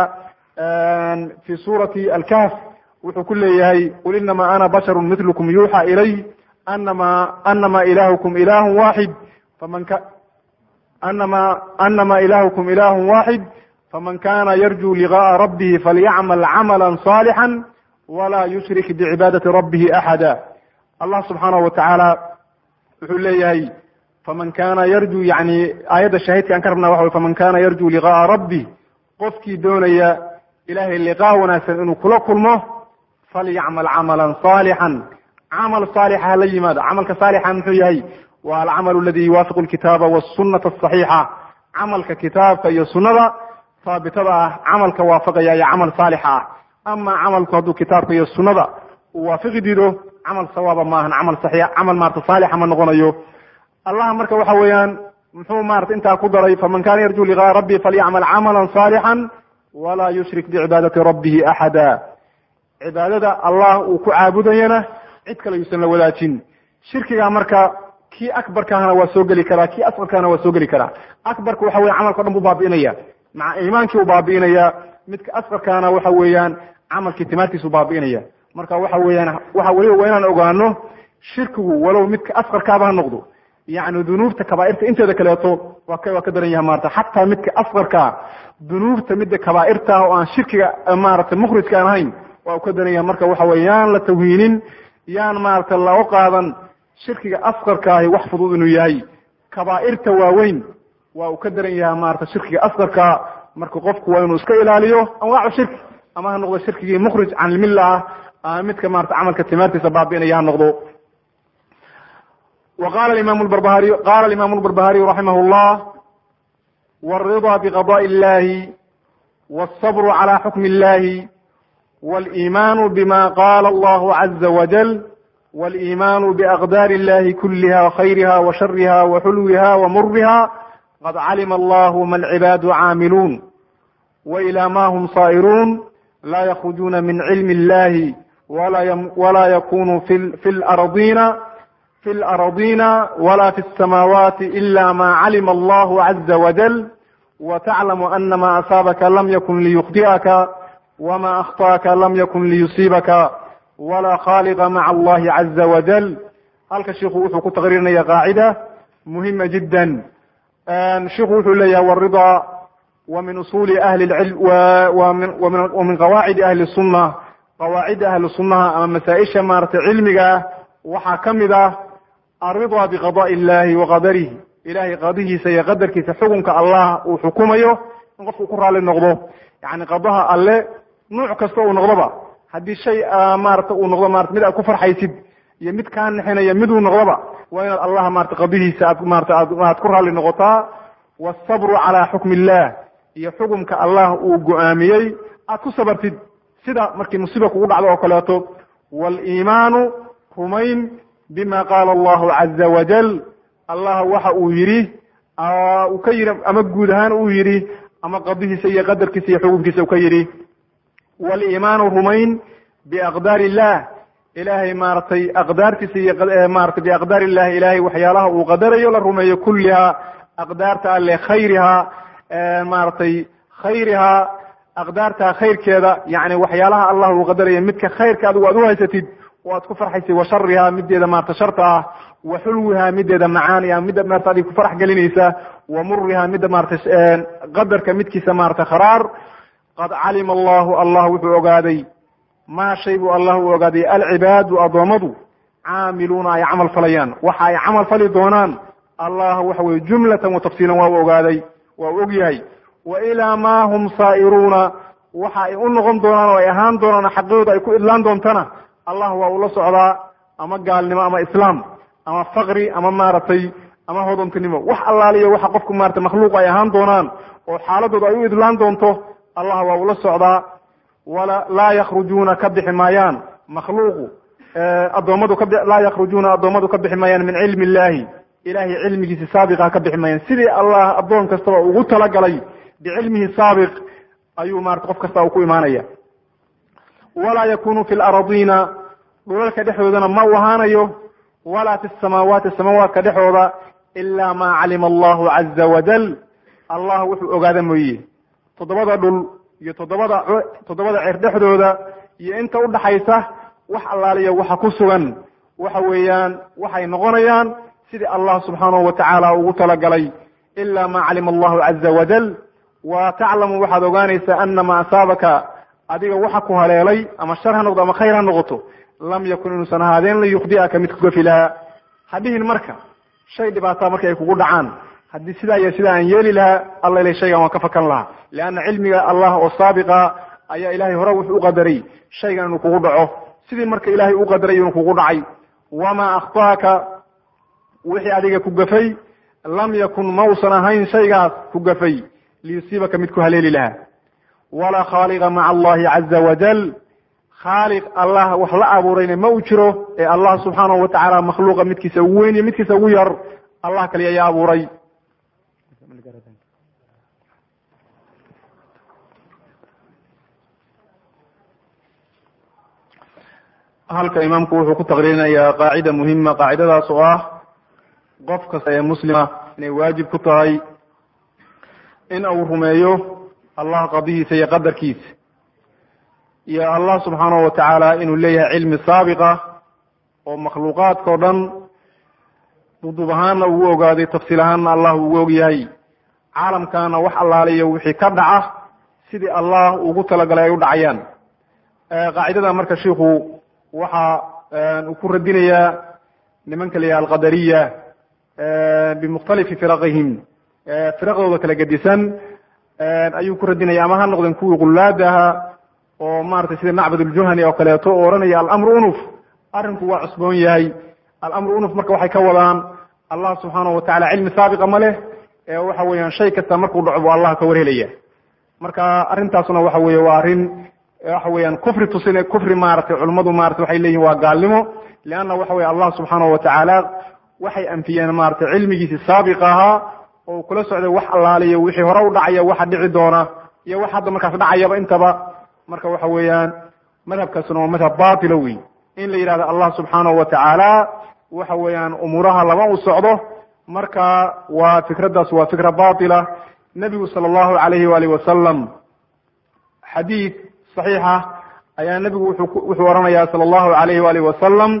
fi suurati alkahf wuxuu ku leeyahay qul inama ana basharu mitlukum yuuxa ilay anama anama ilahukum ilahu waxid faman ka anama anama ilahukum ilahu waxid faman kana yarju ligaءa rabbihi falyacmal camala صaalixا wla yushrik bicibaadati rabbihi axada allah subxaanahu watacaala wuxuu leeyahay faman kana yarju yani aayadda shaahidka aan ka rabna waxa wy faman kana yarju ligaءa rabbi qofkii doonaya ilahay liqaa wanaagsan inuu kula kulmo falyacmal camala صaalixا camal saalixa hala yimaado camalka saalixa muxuu yahay wa alcamal aladi yuwaafiqu lkitaaba wsunata aصaxiixa camalka kitaabka iyo sunada haabitada ah camalka waafaqaya iyo camal saalixa ah ama camalku hadduu kitaabka iyo sunada uu waafiqi diido camal sawaaba maahan camal saxiix camal maarata saalixa ma noqonayo allah marka waxa weeyaan muxuu maarata intaa ku daray faman kana yarju liqaa rabbi falyacmal camala صaalixا wla yushrik bicibaadati rabbihi axada cibaadada allah uu ku caabudayana cid kale yuusan la wadaajin shirkiga marka kii akbarkaahna waa soo geli karaa kii asqarkaana waa soo geli karaa akbarka waxa weya camalka o dhan buu baabi'inaya maca iimaankii u baabi'inaya midka asqarkaana waxa weeyaan camalkii timaartiisu baabi'inaya marka waxa weeyaan waxa weliba waa inaan ogaano shirkigu walow midka asqarkaaba ha noqdo yacni dunuubta kabaairta inteeda kaleeto waa ka waa ka daran yaha maarata xataa midka asqarkaa dunuubta midda kabaairta oo aan shirkiga maarata mukhrijka aan ahayn waa u ka daran yaha marka waxa weye yaan la tawhiinin yaan maarata lao qaadan shirkiga asqarkaahi wax fudud inuu yahay kabaa'irta waaweyn waa uu ka daran yaha maarata shirkiga asqarka marka qofku waa inuu iska ilaaliyo anwaacu shirki ama ha noqdo shirkigii mukhrij can ilmilla ah ama midka maarata camalka timaartiisa baabi'inaya ha noqdo wa qala imam barbahariy qala imam lbarbahariyu raximah llah wاrida bqadaء illahi wالصbr calى xukm illahi wاliman bma qala allahu caza wajal wاliman bأqdar illahi kuliha وkhayriha وshariha وxulwiha وmuriha qad calima allahu ma alcibaadu caamiluun وإilى ma hm صائruun la ykhrujuna min cilmi اllahi wla yakunu fi اlardina في الأرضين ولا في السماوات إلا ما علم الله عز وجل وتعلم أن ما أصابك لم يكن ليخطئك وما أخطأك لم يكن ليصيبك ولا خالق مع الله عز وجل halka shiku wuxuu ku taqriirinaya qaacida muhima jida shiku wuxuu leeyahay wrida wa min usuli ahli اlcilm wa min qawaacidi ahli الsuna qawaacida ahli sunaha ama masaaisha maarata cilmiga waxaa kamid ah alridaa biqadaءi illahi wa qadarihi ilahay qadihiisa iyo qadarkiisa xukunka allah uu xukumayo in qofku ku raali noqdo yani qadaha alle nuuc kasta uu noqdoba haddii shay maarata uu noqdo marata mid aad ku farxaysid iyo mid kaa nixinaya miduu noqdoba waa inaad allah marata qadihiisa aad marata aad ku raali noqotaa wاsabru calى xukmi illah iyo xukumka allah uu go-aamiyey aad ku sabartid sida markii musiiba kugu dhacdo oo kaleeto wاliimaanu rumayn bima qaala allahu caza wajal allah waxa uu yidhi uu ka yidhi ama guud ahaan uu yidhi ama qadihiisa iyo qadarkiisa iyo xukunkiisa uu ka yidhi waliimaanu rumayn biaqdaar illah ilahay maaragtay aqdaartiisa iyo maratay biaqdaar illahi ilahay waxyaalaha uu qadarayo la rumeeyo kulliha aqdaarta alle khayriha maaragtay khayriha aqdaarta khayrkeeda yani waxyaalaha allah uu qadarayo midka khayrka adigu aad uhaysatid oo aad ku farxaysay wa shariha mideeda maarata sharta ah wa xulwiha mideeda macaan iyo midda maarata adig ku farax gelinaysa wa muriha midda maarata qadarka midkiisa maarata kharaar qad calima allahu allah wuxuu ogaaday maa shay buu allah u ogaaday alcibaadu addoommadu caamiluuna ay camal falayaan waxa ay camal fali doonaan allah waxa weye jumlatan wa tafsiilan waa u ogaaday waa u og yahay wa ilaa ma hum saa'iruuna waxa ay u noqon doonaan oo ay ahaan doonaan xaqooda ay ku idlaan doontana allah waa ula socdaa ama gaalnimo ama islaam ama faqri ama maaragtay ama hodontinimo wax allaaliyo waxa qofku maratay makhluuq ay ahaan doonaan oo xaaladooda ay u idlaan doonto allah waa ula socdaa wala laa yakrujuuna ka bixi maayaan makhluuqu addoommadu ka laa yakrujuuna addoommadu ka bixi maayaan min cilmi illahi ilahay cilmigiisi saabiqa ka bixi maayaan sidii allah addoon kastaba ugu talagalay bicilmihi saabiq ayuu marata qof kasta uu ku imaanaya walaa yakunu fi laradiina dhulalka dhexdoodana ma u ahaanayo walaa fi samaawaati samaawaadka dhexooda ila ma calima allahu caza wajal allah wuxuu ogaada mooye toddobada dhul iyo toddobada toddobada cer dhexdooda iyo inta udhaxaysa wax allaaliya waxa ku sugan waxa weeyaan waxay noqonayaan sidii allah subxaanahu wa tacaala ugu talagalay ila ma calima allahu caza wajal wa taclamu waxaad ogaanaysaa ana ma asaabaka adiga waxa ku haleelay ama shar ha noqdo ama khayr ha noqoto lam yakun inuusan ahaadeen lan yukhdi'aka mid kugafi lahaa hadhihin marka shay dhibaataa marka ay kugu dhacaan haddii sidaa iyo sidaa aan yeeli lahaa alla ilahy shaygan waan ka fakan lahaa leanna cilmiga allah oo saabiqa ayaa ilahay hore wuxuu u qadaray shaygan inuu kugu dhaco sidii marka ilahay u qadaray inuu kugu dhacay wamaa akhtaaka wixii adiga ku gafay lam yakun mausan ahayn shaygaas ku gafay liyusiibaka mid ku haleeli lahaa walaa khaaliqa maca allahi caza wajal khaaliq allah wax la abuurayna ma uu jiro ee allah subxaanahu watacaala makhluuqa midkiisa ugu weyn iyo midkiisa ugu yar allah kaliya ayaa abuuray halka imaamku wuxuu ku taqriirinayaa qaacida muhima qaacidadaas oo ah qof kasta ee muslima inay waajib ku tahay in uu rumeeyo allah qadihiisa iyo qadarkiisa iyo allah subxaanahu watacaala inuu leeyahay cilmi saabiqa oo makhluuqaadka o dhan duduub ahaanna uu ogaaday tafsiil ahaanna allah ugu og yahay caalamkana wax allaaliyo wixii ka dhaca sidii allah ugu talagalay ay u dhacayaan qaacidada marka shiku waxa uu ku radinayaa nimanka la yaha alqadariya bimukhtalifi firaqihim firaqdooda kala gedisan ayuu ku radinaya ama ha noqdeen kuwii qulaada ahaa oo maratay sida macbad uljuhani oo kaleeto oo ohanaya alamru unuf arrinku waa cusboon yahay alamru unuf marka waxay ka wadaan allah subxaanahu watacala cilmi saabiqa ma leh ee waxa weeyaan shay kasta markuu dhaco buu allah ka warhelaya marka arrintaasuna waxa weye waa arrin waxa weeyaan kufri tusine kufri maratay culimmadu maratay waxay leeyihin waa gaalnimo leanna waxa weye allah subxaanahu watacaala waxay anfiyeen maratay cilmigiisi saabiqa ahaa oo kula socday wax allaaliyo wixii hore u dhacaya waxa dhici doona iyo wax hadda markaas dhacayaba intaba marka waxa weeyaan madhabkaasuna waa madhab batila wey in la yidhahdo allah subxaanahu watacaala waxa weeyaan umuuraha lama u socdo marka waa fikraddaas waa fikra batila nebigu sala allahu alayhi waalihi wasalam xadiid saxiixa ayaa nebigu wuxuu wuxuu ohanaya sala allahu alayhi waalihi wasalam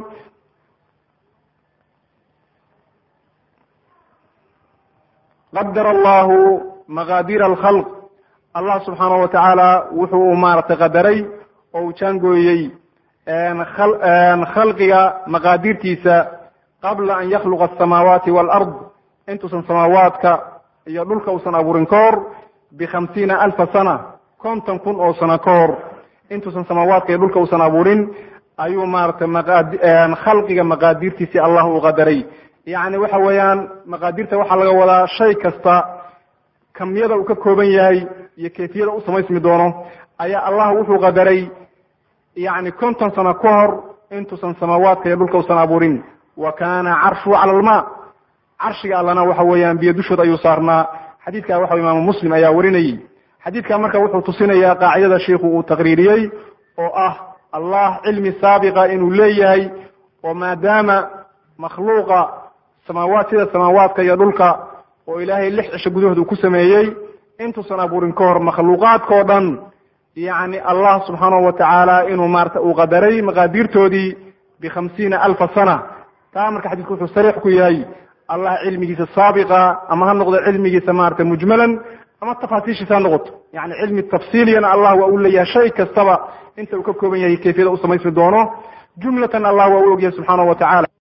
qadar allahu maqaadiir alkhalq allah subxaanahu watacaala wuxuu maaragtay qadaray oo uu jaangooyey khalqiga maqaadirtiisa qabla an yakhluqa asamaawaati waalard intuusan samaawaadka iyo dhulka uusan abuurin ka hor bikhamsiina alfa sana konton kun oo sano ka hor intuusan samaawaadka iyo dhulka uusan abuurin ayuu maaragtay khalqiga maqaadirtiisii allah uu qadaray yacni waxa weeyaan maqaadirta waxaa laga wadaa shay kasta kamyada uu ka kooban yahay iyo kayfiyada u samaysmi doono ayaa allah wuxuu qadaray yacni konton sano ka hor intuusan samaawaadka iyo dhulka usan abuurin wa kana carshuhu cala alma carshiga allana waxa weeyaan biyo dushood ayuu saarnaa xadiidka waxa imaamu muslim ayaa warinayey xadiidka marka wuxuu tusinayaa qaacidada shiikhu uu taqriiriyey oo ah allah cilmi saabiqa inuu leeyahay oo maadaama makhluuqa samaawaad sida samaawaadka iyo dhulka oo ilaahay lix cisho gudahood uu ku sameeyey intuusan abuurin ka hor makhluuqaadka o dhan yacni allah subxaanahu watacaala inuu maarata uu qadaray maqaadirtoodii bikhamsiina alfa sana taa marka xadiidku wuxuu sariix ku yahay allah cilmigiisa saabiqa ama ha noqdo cilmigiisa maarata mujmalan ama tafaasiishiisa ha noqoto yani cilmi tafsiiliyana allah waa u leeyahay shay kastaba inta uu ka kooban yahay kayfiyada u samaysmi doono jumlatan allah waa u ogyahay subxaanahu watacaala